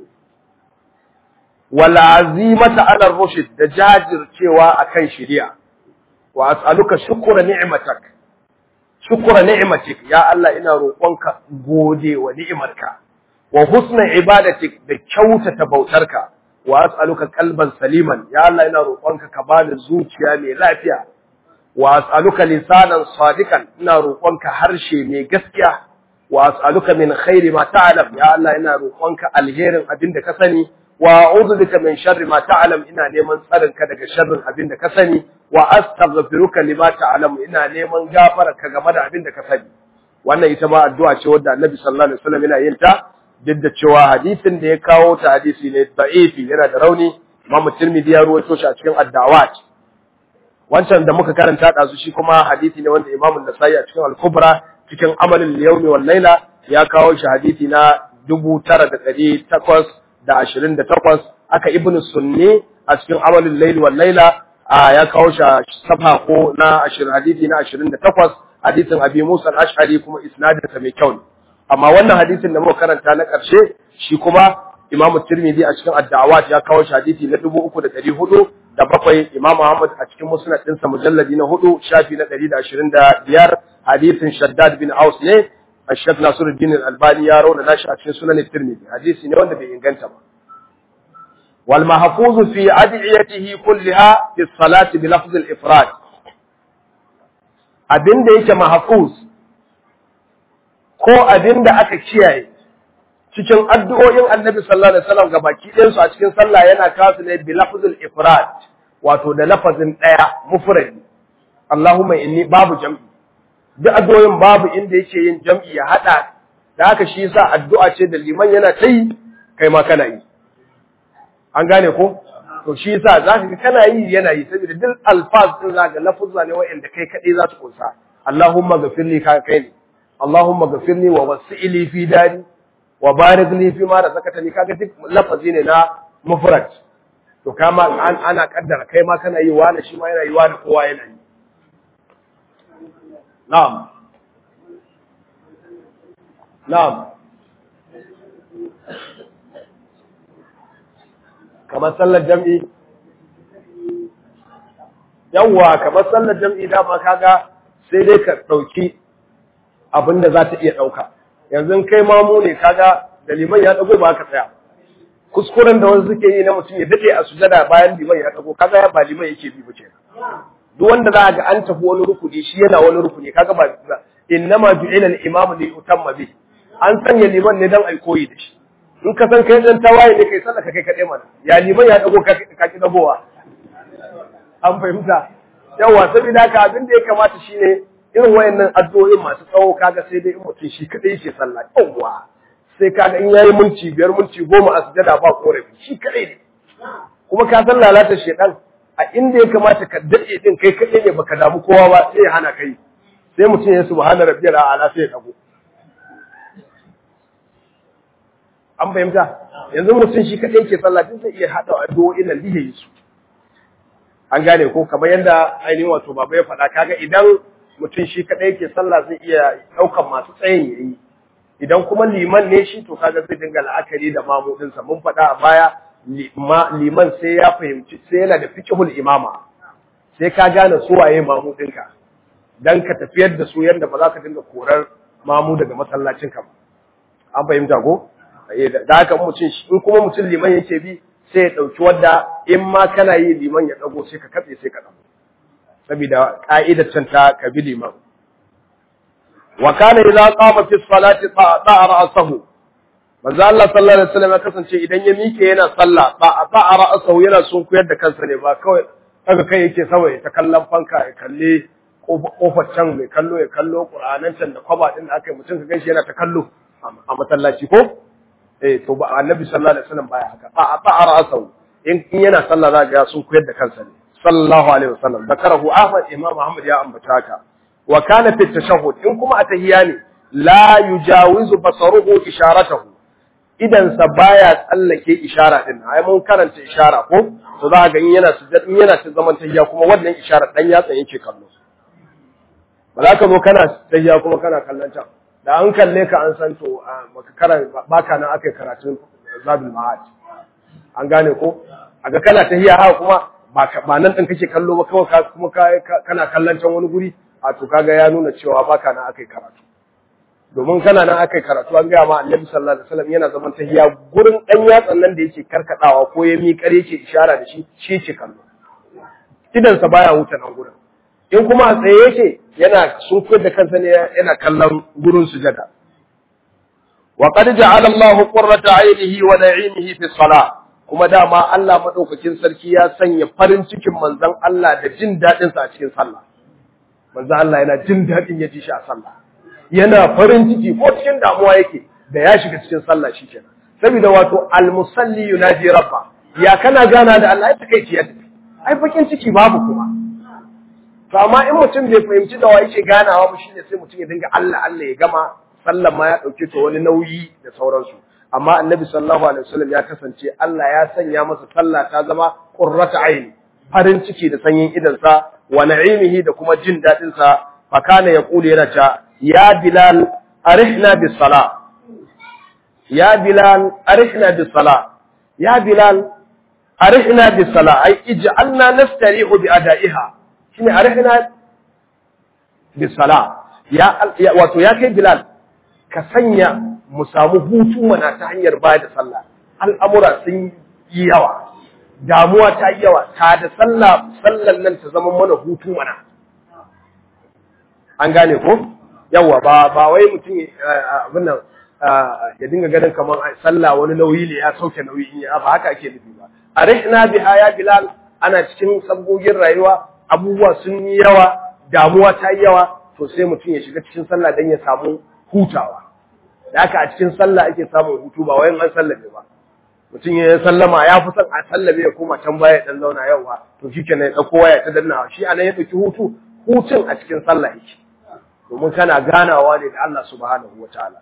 wal azimata ala rushd da jajircewa akan shari'a wa as'aluka shukra ni'matak shukra ni'matik ya Allah ina roƙonka gode wa ni'imarka wa husna ibadatik da kyautata bautarka wa as'aluka qalban saliman ya Allah ina roƙonka ka bani zuciya mai lafiya wa as'aluka lisanan sadiqan ina roƙonka harshe mai gaskiya wa as'aluka min khairi ma ta'lam ya Allah ina roƙonka alherin abin da ka sani wa a'udhu bika min sharri ma ta'lam ina neman tsarin ka daga sharrin abin da ka sani wa astaghfiruka lima ta'lam ina neman gafara ka game da abin da ka sani wannan ita ma addu'a ce wadda Annabi sallallahu alaihi wasallam yana yin ta duk da cewa hadisin da ya kawo ta hadisi ne da'ifi yana da rauni Imam Tirmidhi ya rawaito shi a cikin ad-da'awat wancan da muka karanta da su shi kuma hadisi ne wanda Imam An-Nasa'i a cikin Al-Kubra cikin Amalul Yawmi wal Laila ya kawo shi hadisi na 9828 aka Ibn Sunni a cikin Amalul Layli wal Laila ya kawo shi safa ko na 20 hadisi na 28 hadisin Abi Musa al-Ash'ari kuma isnadin sa mai kyau ne amma wannan hadisin da muka karanta na ƙarshe shi kuma Imam Tirmidhi a cikin Ad-Da'awat ya kawo shi hadisi na 3400 da bakwai Imam Ahmad a cikin Musnad ɗinsa mujalladi na 4 shafi na 125 hadisin Shaddad bin Aus ne Sheikh Nasiruddin Al-Albani ya rauna nashi a cikin Sunan Tirmidhi hadisi ne wanda bai inganta ba wal mahfuz fi ad'iyatihi kullaha fi salati bi lafz al-ifrad abinda yake mahfuz ko abinda aka kiyaye cikin addu'o'in Annabi sallallahu alaihi wasallam gabaki ɗayan su a cikin sallah yana kasu ne bi lafz al-ifrad wato da lafazin daya mufrad Allahumma inni babu jam'i duk addu'o'in babu inda yake yin jam'i ya hada da haka shi yasa addu'a ce da liman yana ta yi kai ma kana yi an gane ko to shi yasa zaka ga kana yi yana yi saboda duk alfaz din zaka lafuzza ne wa'anda kai kadai za su kunsa Allahumma ghafirli ka kai ne Allahumma ghafirli wa wasi'li fi dari wa barik li fi ma razaqtani kaga duk lafazi ne na mufrad to kama ana kaddara kai ma kana yi wani shi ma yana yi wani kowa yana yi نعم نعم kamar sallar jam'i yawwa kamar sallar jam'i dama kaga sai dai ka ɗauki abin da za ta iya ɗauka yanzu kai mamu ne kaga da liman ya ɗago ba ka tsaya kuskuren da wasu suke yi na mutum ya daɗe a sujada bayan liman ya ɗago kaga ya ba liman yake bi ba kenan duk wanda za ga an tafi wani rukuni shi yana wani rukuni kaga ba innama ju'ila al-imam li yutamma bi an sanya liman ne dan ai koyi da shi in ka san kai dan tawaye ne kai sallaka kai kadai mana ya liman ya dago ka ka ki dagowa an fahimta yawa saboda haka abin da ya kamata shine irin wayannan addu'o'in masu tsawo kaga sai dai in mutum shi kadai yake sallah yawa sai kaga in yayi minti biyar minti goma a sujada ba korafi shi kadai ne kuma ka san lalata shedan a inda ya kamata ka daɗe ɗin kai kaɗai ne baka damu kowa ba sai ya hana kai sai mutum ya subhana rabbiyal a'la sai ya dago an fahimta yanzu mutum shi kaɗai ke sallah din zai iya haɗa addu'o'in nan da yi su an gane ko kamar yadda ainihin wato baba ya faɗa kaga idan mutum shi kaɗai ke sallah zai iya ɗaukan masu tsayin yayi idan kuma liman ne shi to kaga zai dinga la'akari da mamudinsa mun faɗa a baya liman sai ya fahimci sai yana da fiqhul imama sai ka gane su waye mamudinka dan ka tafiyar da su yanda ba za ka dinga korar mamu daga masallacin ka ba an fahimta ko da haka mutum in kuma mutum liman yake bi sai ya dauki wanda in ma kana yi liman ya dago sai ka katse sai ka dago saboda ka'idar can ta ka bi liman wa kana idza qama fi salati ta'a ra'sahu manzo Allah sallallahu alaihi wasallam ya kasance idan ya mike yana sallah ba ba a ra'asau yana sun kuyar da kansa ne ba kawai daga kai yake saboda ta kallon fanka ya kalle kofar can mai kallo ya kallo qur'anan can da kwaba din da aka yi mutum ka gaishe yana ta kallo a masallaci ko eh to ba annabi sallallahu alaihi wasallam baya haka ba ba a ra'asau in yana sallah za ga sun kuyar da kansa ne sallallahu alaihi wasallam zakarahu ahmad imam ahmad ya ambata haka wa kana fi tashahhud in kuma a tahiyya ne la yujawizu basaruhu isharatahu idansa baya tsallake ishara din ai mun karanta ishara ko to za ga in yana sujud in yana cin zaman tahiyya kuma wannan ishara dan yatsa yake kallo ba za ka zo kana tahiyya kuma kana kallon can da an kalle ka an san to baka karanta baka nan akai karatun zabul ma'ad an gane ko aga kana tahiyya haka kuma ba ba nan din kake kallo ba kawai kuma kana kallon can wani guri a to kaga ya nuna cewa baka nan akai karatu domin kana nan aka karatu an gaya ma annabi sallallahu alaihi wasallam yana zaman tahiya gurin dan yatsan nan da yake karkadawa ko ya miƙar yake ishara da shi shi ce kallo idan sa baya wuta nan gurin in kuma a tsaye yake yana sunkuyar da kansa ne yana kallon gurin sujada wa qad ja'ala Allah qurrata 'aynihi wa na'imihi fi salah kuma dama Allah madaukakin sarki ya sanya farin cikin manzon Allah da jin dadin sa a cikin sallah manzon Allah yana jin dadin ya ji shi a sallah yana farin ciki ko cikin damuwa yake da ya shiga cikin sallah shikenan saboda wato almusalli yunaji rabba ya kana gana da Allah ya takeici ya tafi ai bakin ciki babu kuma to amma in mutum bai fahimci da wa yake ganawa ba shine sai mutum ya dinga Allah Allah ya gama sallan ma ya dauke ta wani nauyi da sauransu amma annabi sallallahu alaihi wasallam ya kasance Allah ya sanya masa sallah ta zama qurratu aini farin ciki da sanyin idansa wa na'imihi da kuma jin dadin sa fa kana yaqulu yana ta ya bilal arihna bis sala ya bilal arihna bis sala ya bilal arihna bis sala ai ij'alna nastarihu bi ada'iha shine arihna bis sala ya wato ya kai bilal ka sanya mu samu hutu mana ta hanyar ba da sallah al'amura sun yi yawa damuwa ta yi yawa ta da sallah sallan nan ta zama mana hutu mana an gane ko yawa ba ba wai mutum abin nan ya dinga ganin kamar sallah wani nauyi ne ya sauke nauyi in ya ba haka ake nufi ba arihna biha ya bilal ana cikin sabgogin rayuwa abubuwa sun yi yawa damuwa ta yi yawa to sai mutum ya shiga cikin sallah dan ya samu hutawa da haka a cikin sallah ake samun hutu ba wayan an sallame ba mutum ya sallama ya fi son a sallame ya koma can baya dan zauna yawa to shikenan ya dauko waya ta dannawa shi anan ya dauki hutu hutun a cikin sallah yake domin kana ganawa ne da Allah subhanahu wataala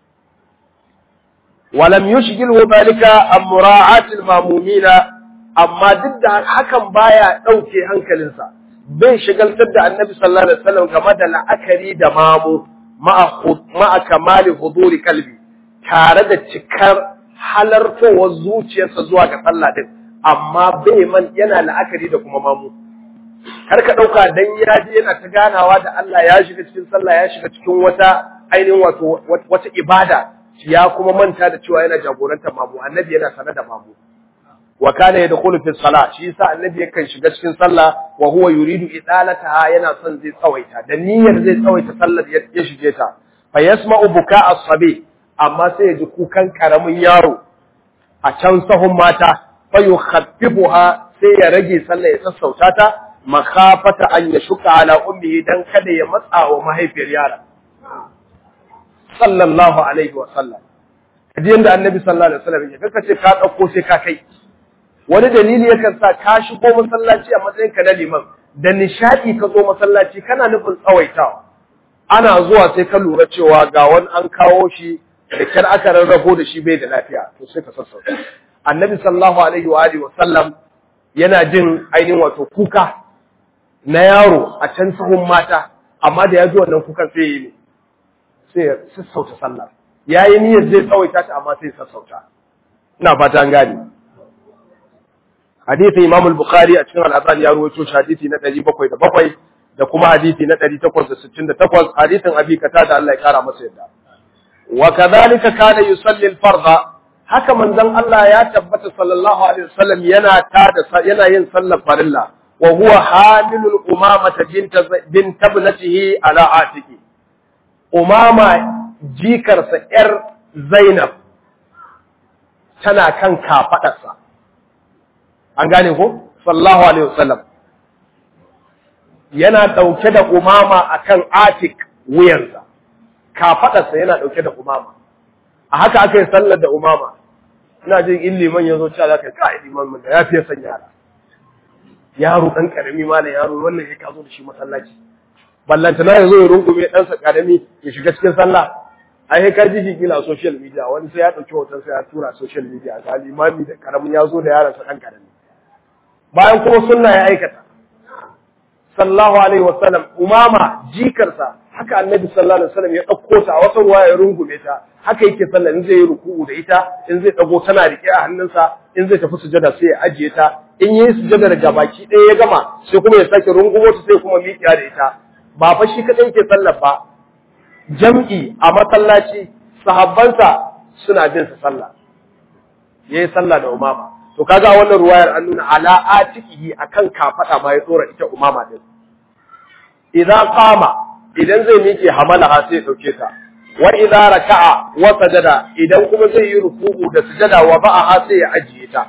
walam yushghilu dhalika an mura'ati al-mamumina amma duk da hakan baya dauke hankalinsa bai shigaltar da annabi sallallahu alaihi wasallam game da la'akari da mamu ma'a kamali huduri kalbi tare da cikar halartowar zuciyarsa zuwa ga sallah din amma bai man yana la'akari da kuma mamu kar ka dauka dan ya je yana ta ganawa da Allah ya shiga cikin sallah ya shiga cikin wata ainihin wato wata ibada ya kuma manta da cewa yana jagorantar mamu annabi yana sanar da mamu wa kana yadkhulu fi salat shi yasa annabi yakan shiga cikin sallah wa huwa yuridu idalataha yana son zai tsawaita da niyyar zai tsawaita sallar ya shige ta fa yasma'u buka as-sabi amma sai ya ji kukan karamin yaro a can sahun mata fa yukhaffifuha sai ya rage sallar ya sassauta ta makhafata an yashuka ala ummihi dan kada ya matsa wa mahaifiyar yaron sallallahu alaihi wa sallam kaji yanda annabi sallallahu alaihi wa sallam ya kace ka dauko sai ka kai wani dalili yakan sa ka shigo masallaci a matsayin ka na liman da nishadi ka zo masallaci kana nufin tsawaitawa ana zuwa sai ka lura cewa ga wani an kawo shi da kyar aka rarrabo da shi bai da lafiya to sai ka sassauta annabi sallallahu alaihi wa alihi wa sallam yana jin ainihin wato kuka na yaro a can sahun mata amma da ya ji wannan kukan sai yi sai ya sassauta sallah yayi niyyar zai tsawaita ta amma sai ya sassauta ina fata an gane hadisi Imam al-Bukhari a cikin al-Azan ya rawaito shi hadisi na 707 da kuma hadisi na 868 hadisin Abi Qatada Allah ya kara masa yadda wa kadhalika kana yusalli al-fardha haka manzon Allah ya tabbata sallallahu alaihi wasallam yana tada yana yin sallar farilla wa huwa hamilul umamata binta bint ibnatihi ala atiki umama jikarsa yar Zainab tana kan kafadarsa an gane ko sallallahu alaihi wasallam yana dauke da umama akan atik wuyansa kafadarsa yana dauke da umama a haka aka yi sallar da umama ina jin in liman ya zo cewa za ka yi kai liman mun da ya fiye san yara yaro dan karami ma yaro wannan ya kazo da shi masallaci ballanta na yazo ya rungume ɗansa karami ya shiga cikin sallah ai ka ji shi kila social media wani sai ya dauki hoton sai ya tura social media ga limami da karamin ya zo da yaron sa dan karami bayan kuma sunna ya aikata sallallahu alaihi wasallam umama jikarsa haka annabi sallallahu alaihi wasallam ya dauko ta wata ruwa ya rungume ta haka yake sallah in zai yi ruku'u da ita in zai dago tana rike a hannunsa in zai tafi sujada sai ya ajiye ta in yi sujada daga baki ɗaya ya gama sai kuma ya sake rungumo ta sai kuma miƙiya da ita ba fa shi kadai yake sallah ba jam'i a masallaci sahabbansa suna bin sa sallah yayi sallah da umama to kaga wannan ruwayar an nuna ala atikihi akan kafada ma ya tsora ita umama din idan qama idan zai miƙe hamalaha sai ya dauke ta wa idza raka'a wa sajada idan kuma zai yi ruku'u da sujada wa ba'aha sai ya ajiye ta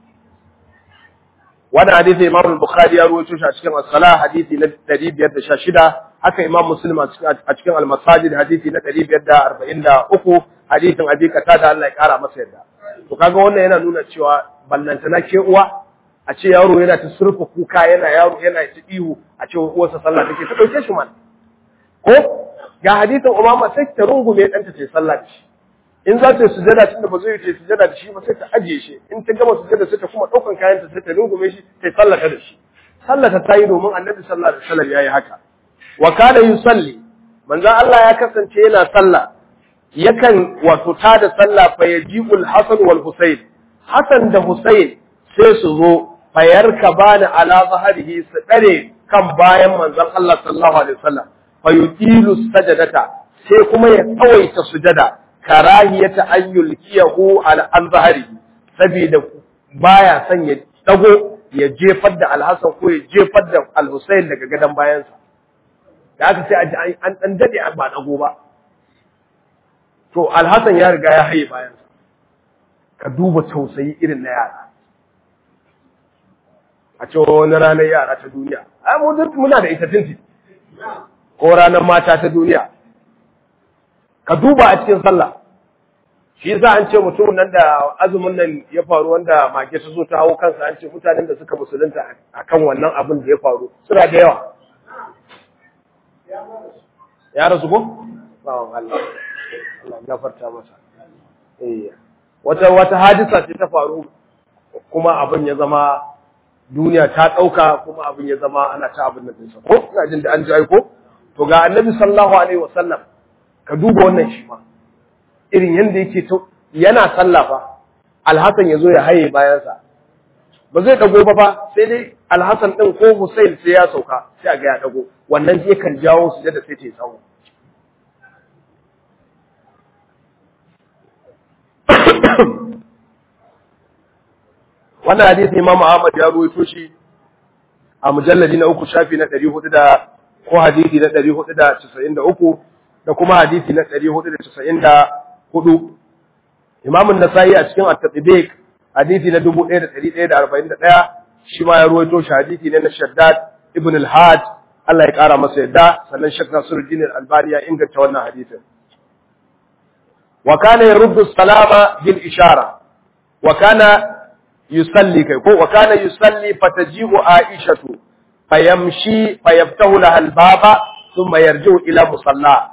wannan hadisi Imam al-Bukhari ya rawaito shi a cikin as-salah hadisi na 516 haka Imam Muslim a cikin al-Masajid hadisi na 543 hadisin Abi Qatada Allah ya kara masa yadda to kaga wannan yana nuna cewa ballantana ke uwa a ce yaro yana ta surfa kuka yana yaro yana ta ihu a ce uwarsa sallah take ta dauke shi man ko ga hadisin umama sai ta rungume ɗanta ta yi sallah da shi in za ta yi sujada tun da ba zai yi ta yi sujada da shi ba sai ta ajiye shi in ta gama sujada sai ta kuma ɗaukan kayan ta sai ta rungume shi ta yi sallata da shi sallata ta yi domin annabi sallallahu alaihi wasallam ya yi haka wa kana yusalli manzon Allah ya kasance yana sallah yakan wato tada sallah fa yaji'ul hasan wal husayn hasan da husayn sai su zo fayar ka bani ala zaharihi su dare kan bayan manzon Allah sallallahu alaihi wasallam fa yutilu sajadata sai kuma ya tsawaita sujada karahiyata an yulkiyahu ala an zaharihi saboda baya son ya dago ya jefar da alhassan ko ya jefar da alhussein daga gadon bayansa da aka sai an dan dade ba dago ba to alhassan ya riga ya haye bayansa ka duba tausayi irin na yara a ce wani ranar yara ta duniya ai mu duk muna da ita tinti ko ranar mata ta duniya ka duba a cikin sallah shi yasa an ce mutum nan da azumin nan ya faru wanda mage ta zo ta hawo kansa an ce mutanen da suka musulunta akan wannan abin da ya faru suna da yawa ya rasu ko bawan Allah Allah gafarta masa eh wata wata hadisa ce ta faru kuma abin ya zama duniya ta dauka kuma abin ya zama ana ta abin nan dinsa ko ina jin da an ji aiko to ga annabi sallallahu alaihi wasallam ka duba wannan shi ma irin yadda yake to yana sallah fa alhassan ya zo ya haye bayansa ba zai dago ba fa sai dai alhassan din ko Hussein sai ya sauka sai a ga ya dago wannan zai kan jawo su da sai ta tsawo wannan hadisi Imam Ahmad ya ruwaito shi a mujalladi na uku shafi na 400 da ko hadisi na 493 da kuma hadisi na 494 Imam an-Nasa'i a cikin At-Tatbiq hadisi na 1141 shi ma ya ruwaito shi hadisi ne na Shaddad ibn al-Had Allah ya kara masa yadda sannan Sheikh Nasiruddin al-Albani ya inganta wannan hadisin wa kana yaruddu salama bil ishara wa kana yusalli kai ko wa kana yusalli fataji'u Aishatu fayamshi fayaftahu laha al-baba thumma yarji'u ila musalla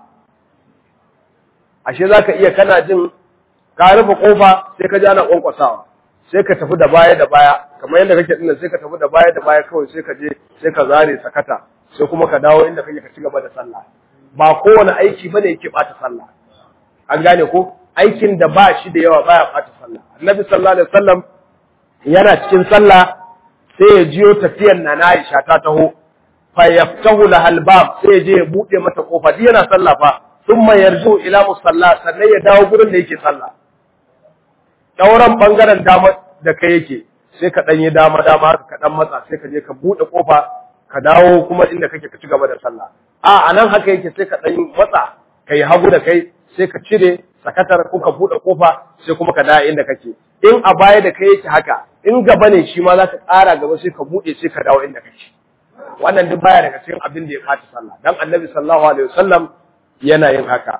ashe zaka iya kana jin ka rufe kofa sai ka ji ana kwankwasawa sai ka tafi da baya da baya kamar yadda kake dinnan sai ka tafi da baya da baya kawai sai ka je sai ka zare sakata sai kuma ka dawo inda kake ka ci gaba da sallah ba kowane aiki bane yake bata sallah an gane ko aikin da ba shi da yawa baya bata sallah annabi sallallahu alaihi wasallam yana cikin sallah sai ya jiyo tafiyan na na Aisha ta taho fa yaftahu lahal bab sai ya je ya bude mata kofa duk yana sallah fa thumma yarju ila musalla sannan ya dawo gurin da yake sallah dauran bangaren dama da kai yake sai ka dan yi dama dama ka dan matsa sai ka je ka bude kofa ka dawo kuma inda kake ka ci gaba da sallah a anan haka yake sai ka dan matsa kai hagu da kai sai ka cire sakatar ko ka bude kofa sai kuma ka dawo inda kake in a baya da kai yake haka in gaba ne shi ma za ka ƙara gaba sai ka bude sai ka dawo inda kake wannan duk baya daga cikin abin da ya fata sallah dan annabi sallallahu alaihi wasallam yana yin haka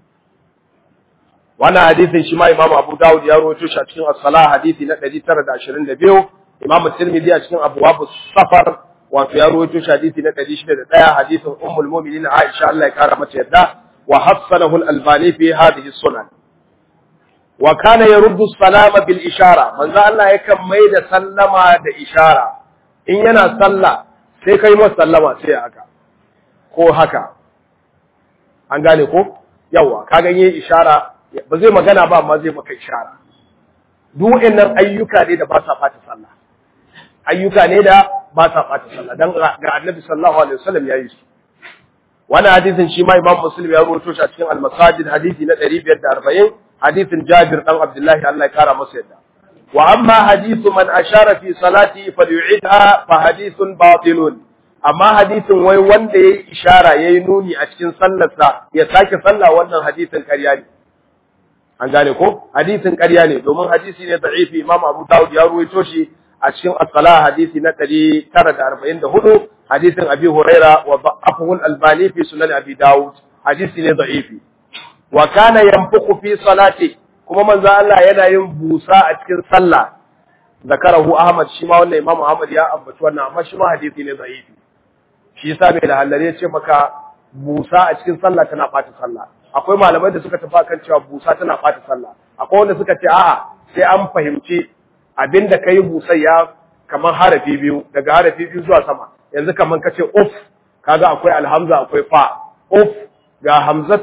wannan hadisin shi ma imamu abu dawud ya rawaito shi a cikin as-salah hadisi na 922 imamu tirmidhi a cikin abwab safar wato ya rawaito shi hadisi na 601 hadisin ummul mu'minin aisha Allah ya kara mata yadda wa hassanahu al-albani fi hadhihi sunan wa kana yaruddu salama bil ishara manzo Allah yakan mai da sallama da ishara in yana sallah sai kai masa sallama sai haka ko haka an gane ko yawa ka ganye ishara ba zai magana ba amma zai maka ishara duk waɗannan ayyuka ne da ba sa fata sallah ayyuka ne da ba sa fata sallah dan ga annabi sallallahu alaihi wasallam yayi su wannan hadisin shi ma imam muslim ya rawaito shi a cikin al-masajid hadisi na 540 hadisin jabir dan abdullahi Allah ya kara masa yadda wa amma hadithu man ashara fi salati falyu'idha fa hadithun batilun amma hadisin wai wanda yayi ishara yayi nuni a cikin sallarsa ya sake sallah wannan hadisin ƙarya ne an gane ko hadisin ƙarya ne domin hadisi ne da'ifi imam abu dawud ya ruwaito shi a cikin as-salah hadisi na 944 hadisin abi huraira wa da'afahu al-albani fi sunan abi dawud hadisi ne da'ifi wa kana yanfuku fi salati kuma manzo Allah yana yin busa a cikin sallah zakarahu ahmad shi ma wannan imam ahmad ya ambaci wannan amma shi ma hadisi ne da'ifi shi yasa mai lahallare ya ce maka busa a cikin sallah tana ɓata sallah akwai malamai da suka tafi kan cewa busa tana ɓata sallah akwai wanda suka ce a'a sai an fahimci abinda kai busa ya kamar harafi biyu daga harafi biyu zuwa sama yanzu kamar ka ce uf kaga akwai alhamza akwai fa uf ga hamzato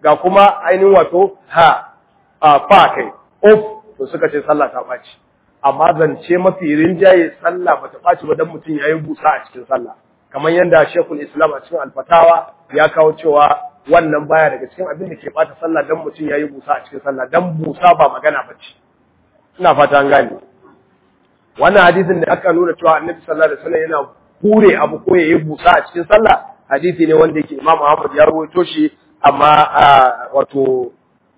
ga kuma ainihin wato ha a fa kai of to suka ce sallah ta ɓaci amma zance mafi rinjaye sallah bata ɓaci ba dan mutum yayi busa a cikin sallah kamar yadda Sheikhul Islam a cikin Alfatawa ya kawo cewa wannan baya daga cikin abin da ke bata sallah dan mutum yayi busa a cikin sallah dan busa ba magana bace ina fata an gane wannan hadisin da aka nuna cewa Annabi sallallahu alaihi wasallam yana hure abu ko yayi busa a cikin sallah hadisi ne wanda yake Imam Ahmad ya rawaito shi amma wato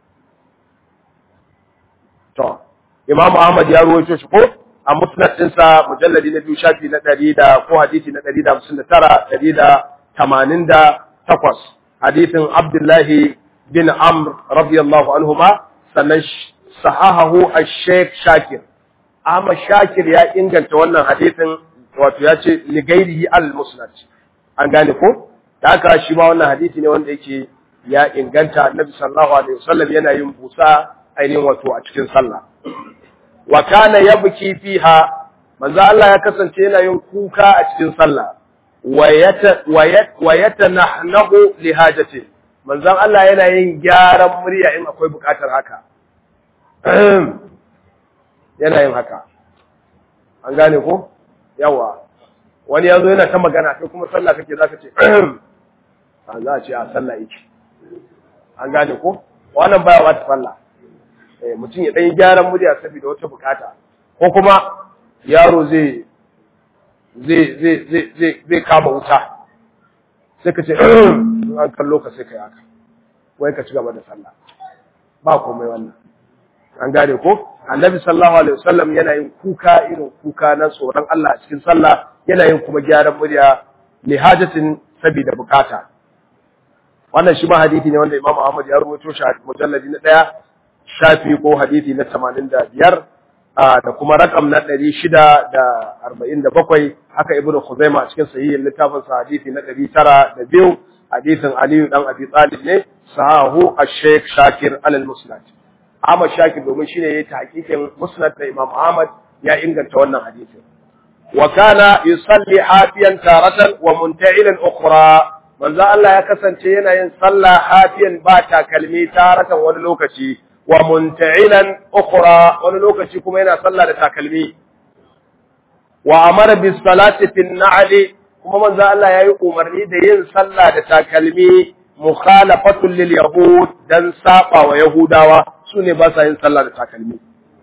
to Imam Ahmad ya rawaito shi ko a musnad ɗinsa mujalladi na biyu shafi na ɗari da ko hadisi na ɗari da hamsin da tara ɗari da tamanin da takwas hadisin Abdullahi bin Amr radiyallahu anhuma sannan sahahahu a-Sheikh Shakir Ahmad Shakir ya inganta wannan hadisin wato ya ce li gairihi al-musnad an gane ko da haka shi ma wannan hadisi ne wanda yake ya inganta Annabi sallallahu alaihi wasallam yana yin busa ainihin wato a cikin sallah wa kana yabki fiha manzo Allah ya kasance yana yin kuka a cikin sallah wa yatanahnahu li hajati manzo Allah yana yin gyaran murya in akwai bukatar haka yana yin haka an gane ko yawa wani yazo yana ta magana kai kuma sallah kake zaka ce an za a ce a sallah yake an gane ko wannan baya wata sallah mutum ya ɗan gyaran murya saboda wata bukata ko kuma yaro zai zai zai zai zai kama wuta sai ka ce an kallo ka sai ka yi haka wai ka ci gaba da sallah ba komai wannan an gane ko annabi sallallahu alaihi wasallam yana yin kuka irin kuka na tsoron Allah a cikin sallah yana yin kuma gyaran murya li hajatin saboda bukata wannan shi ma hadisi ne wanda Imam Ahmad ya rawaito shi a mujalladi na daya shafi ko hadisi na 85 da kuma rakam na 647 haka Ibn Khuzaimah a cikin sahihin littafin sa hadisi na 902 hadisin Ali dan Abi Talib ne sahahu ash-Sheikh Shakir al-Musnad Ahmad Shakir domin shine yayi tahqiqin Musnad da Imam Ahmad ya inganta wannan hadisin wa kana yusalli hafiyan taratan wa munta'ilan ukhra manzo Allah ya kasance yana yin sallah hafiyan ba takalmi taratan wani lokaci wa munta'ilan ukhra wani lokaci kuma yana sallah da takalmi wa amara bis salati fin na'li kuma manzo Allah yayi umarni da yin sallah da takalmi mukhalafatul lil yahud dan saba wa yahudawa sune ba sa yin sallah da takalmi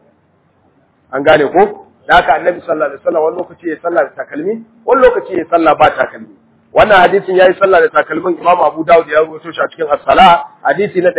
an gane ko da haka annabi sallallahu alaihi wasallam wani lokaci ya sallah da takalmi wani lokaci ya sallah ba takalmi wannan hadisin yayi sallah da takalmin Imam Abu Dawud ya rubuto shi a cikin As-Salah hadisi na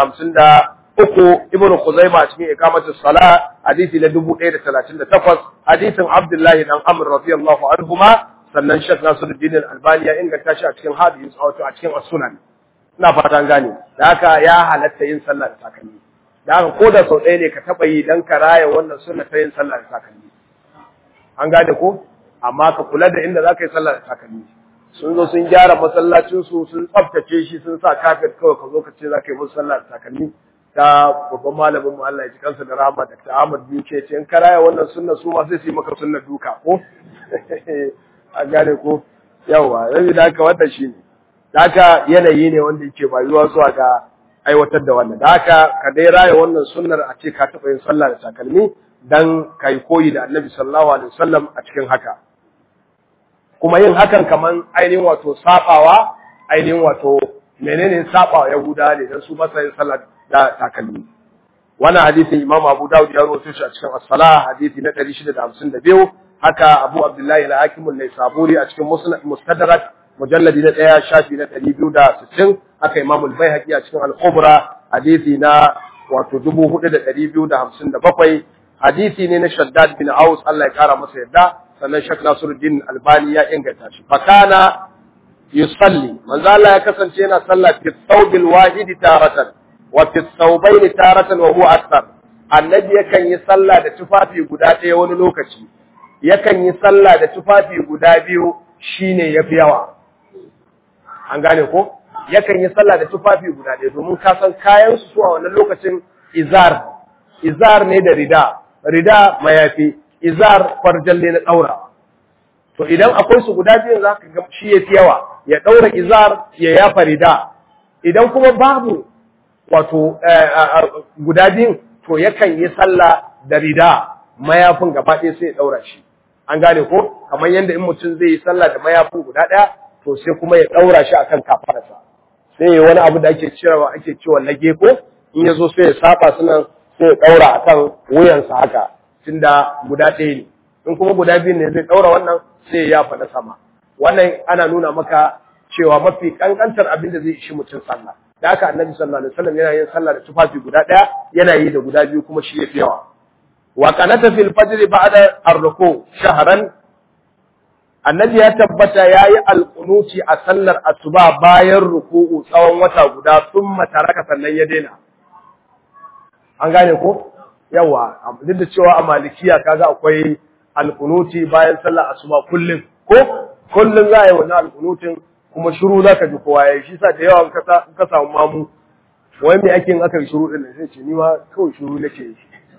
653 Ibn Khuzaimah a cikin Iqamatus Salah hadisi na 1038 hadisin Abdullah dan Amr radiyallahu anhuma sannan Sheikh Nasiruddin Al-Albani ya inganta shi a cikin hadisi wato a cikin As-Sunan ina fatan gane da haka ya halatta yin sallah da takalmi da haka ko da sau ɗaya ne ka taɓa yi dan ka raya wannan sunna ta yin sallah da takalmi an gane ko amma ka kula da inda za ka yi sallah da takalmi sun zo sun gyara masallacinsu sun tsaftace shi sun sa kafet kawai ka zo ka ce za ka yi musu sallah da takalmi ta babban malamin mu Allah ya ji kansa da rahama da ta Ahmad biyu ce in karaya wannan sunna su ma sai su yi maka sunna duka ko a gane ko yawa yanzu da haka wannan shine da haka yanayi ne wanda yake bayuwa zuwa ga aiwatar da wannan da haka ka dai raya wannan sunnar a ce ka taɓa yin sallah da takalmi dan kai koyi da Annabi sallallahu alaihi wasallam a cikin haka kuma yin hakan kaman ainihin wato sabawa ainihin wato menene sabawa yahuda ne dan su masa yin sallah da takalmi wannan hadisin Imam Abu Dawud ya rawaito shi a cikin As-Salah hadisi na 652 haka Abu Abdullahi al-Hakim an-Naisaburi a cikin Mustadrak mujalladi na 1 shafi na 260 haka Imam al-Baihaqi a cikin Al-Kubra hadisi na wato 4257 hadisi ne na Shaddad bin Aus Allah ya kara masa yadda sannan Sheikh Nasiruddin Albani ya inganta shi fakana yusalli manzo Allah ya kasance yana sallah fi thawbil wahid taratan wa fi thawbayn taratan wa huwa akthar annabi yakan yi sallah da tufafi guda ɗaya wani lokaci yakan yi sallah da tufafi guda biyu shine yafi yawa an gane ko yakan yi sallah da tufafi guda ɗaya domin ka san kayan su a wannan lokacin izar izar ne da rida rida mayafi izar farjalle na daura to idan akwai su guda biyu za ka ga shi yafi yawa ya daura izar ya yafa rida idan kuma babu wato guda biyun to yakan yi sallah da rida mayafin gaba ɗaya sai ya ɗaura shi an gane ko kamar yadda in mutum zai yi sallah da mayafin guda ɗaya to sai kuma ya ɗaura shi akan kafarsa sai ya wani abu da ake cewa ake cewa lage ko in ya zo sai ya saba sunan sai ya ɗaura akan wuyansa haka tunda guda ɗaya ne in kuma guda biyu ne zai ɗaura wannan sai ya faɗa sama wannan ana nuna maka cewa mafi kankantar abin da zai ishi mutum sallah da haka annabi sallallahu alaihi wasallam yana yin sallah da tufafi guda ɗaya yana yi da guda biyu kuma shi yafi yawa wa qanata fil fajr ba'da ar-ruku shahran annabi ya tabbata yayi alqunuti a sallar asuba bayan ruku'u tsawon wata guda thumma taraka sannan ya daina an gane ko yawa duk da cewa a malikiya kaga akwai alkunuti bayan sallar asuba kullum ko kullum za a yi wannan alkunutin kuma shiru za ka ji kowa ya yi shi sa da yawa ka samu mamu wai me ake yin aka yi shiru din sai ce ni ma kawai shiru nake yi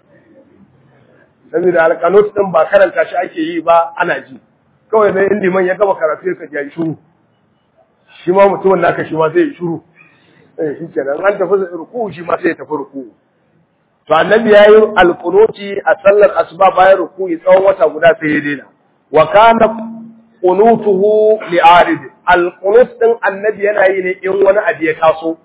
saboda alkanut din ba karanta shi ake yi ba ana ji kawai dai in liman ya gama karatu ka ji yi shiru shi ma mutumin naka shi ma zai yi shiru eh shi kenan an tafi ruku shi ma sai ya tafi ruku to annabi yayi alqunuti a sallar asuba bayan ruku'i tsawon wata guda sai ya daina wa kana qunutuhu li'arid alqunut din annabi yana yi ne in wani abu ya taso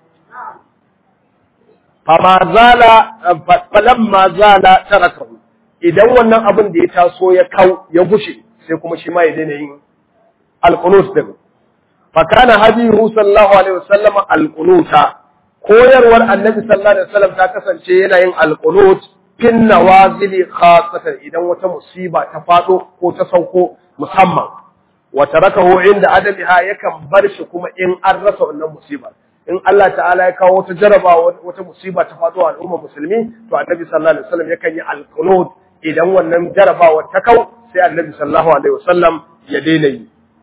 fama zala falamma zala tarakahu idan wannan abin da ya taso ya kau ya gushe sai kuma shi ma ya daina yin alqunut din fa kana hadihu sallallahu alaihi wasallam alqunuta koyarwar annabi sallallahu alaihi wasallam ta kasance yana yin alqunut fin nawazili khassatan idan wata musiba ta fado ko ta sauko musamman wa tarakahu inda adamiha yakan bar shi kuma in an rasa wannan musibar in Allah ta'ala ya kawo wata jarabawa wata musiba ta fado a al'ummar musulmi to annabi sallallahu alaihi wasallam yakan yi alqunut idan wannan jarabawa ta kau sai annabi sallallahu alaihi wasallam ya daina yi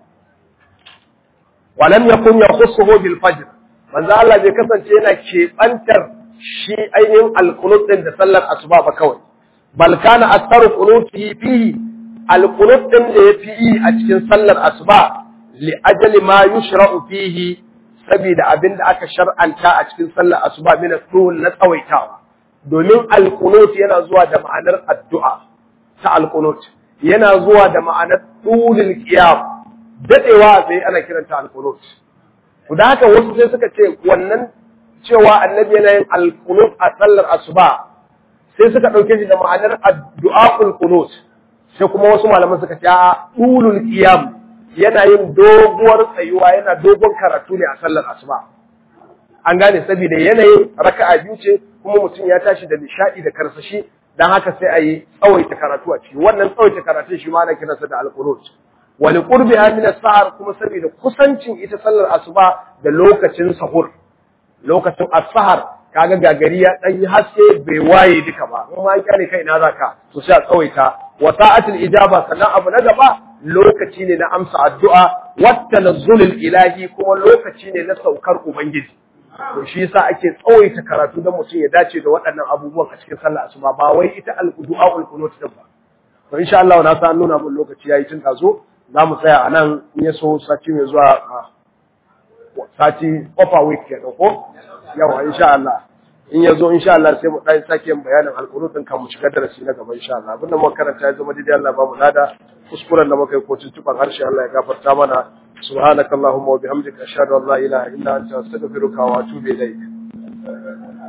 walam yakun yakhussuhu bil fajr manzo Allah bai kasance yana keɓantar shi ainihin alqunut din da sallar asuba ba kawai bal kana aktharu qunuti fihi alqunut din da yafi yi a cikin sallar asuba li ajali ma yushra'u fihi saboda abin da aka shar'anta a cikin sallar asuba min tul na tsawaitawa domin alqunut yana zuwa da ma'anar addu'a ta alqunut yana zuwa da ma'anar tulul qiyam dadewa sai ana kiranta alqunut da haka wasu sai suka ce wannan cewa annabi yana yin alqunut a sallar asuba sai suka dauke shi da ma'anar addu'aul qunut sai kuma wasu malaman suka ce a ulul qiyam yana yin doguwar tsayuwa yana dogon karatu ne a sallar asuba an gane saboda yanayin raka'a biyu ce kuma mutum ya tashi da nishadi da karsashi dan haka sai a yi tsawaita karatu a ciki wannan tsawaita karatu shi ma ana kiransa da alqunut wani qurbiha min as-sahar kuma saboda kusancin ita sallar asuba da lokacin sahur lokacin as-sahar kaga gagari ya dan yi haske bai waye duka ba in ma kyale kai ina zaka to sai a tsawaita wa sa'atul ijaba sannan abu na gaba lokaci ne na amsa addu'a wat tanazzulul ilahi kuma lokaci ne na saukar ubangiji to shi yasa ake tsawaita karatu don mutum ya dace da waɗannan abubuwan a cikin sallar asuba ba wai ita al-du'a ul-qunut din ba to insha Allah na san nuna mun lokaci yayi tun tazo za mu tsaya a nan in ya so sati mai zuwa sati offer week ke ko yawa insha Allah in ya zo insha Allah sai mu ɗan sake yin bayanin alƙunutun kan mu shiga darasi na gaba insha Allah abinda muka karanta ya zama daidai Allah ba mu lada kuskuren da muka yi ko tuntuɓar harshe Allah ya gafarta mana سبحانك اللهم وبحمدك أشهد أن لا إله إلا أنت أستغفرك وأتوب إليك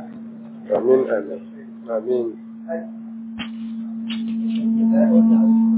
آمين آمين آمين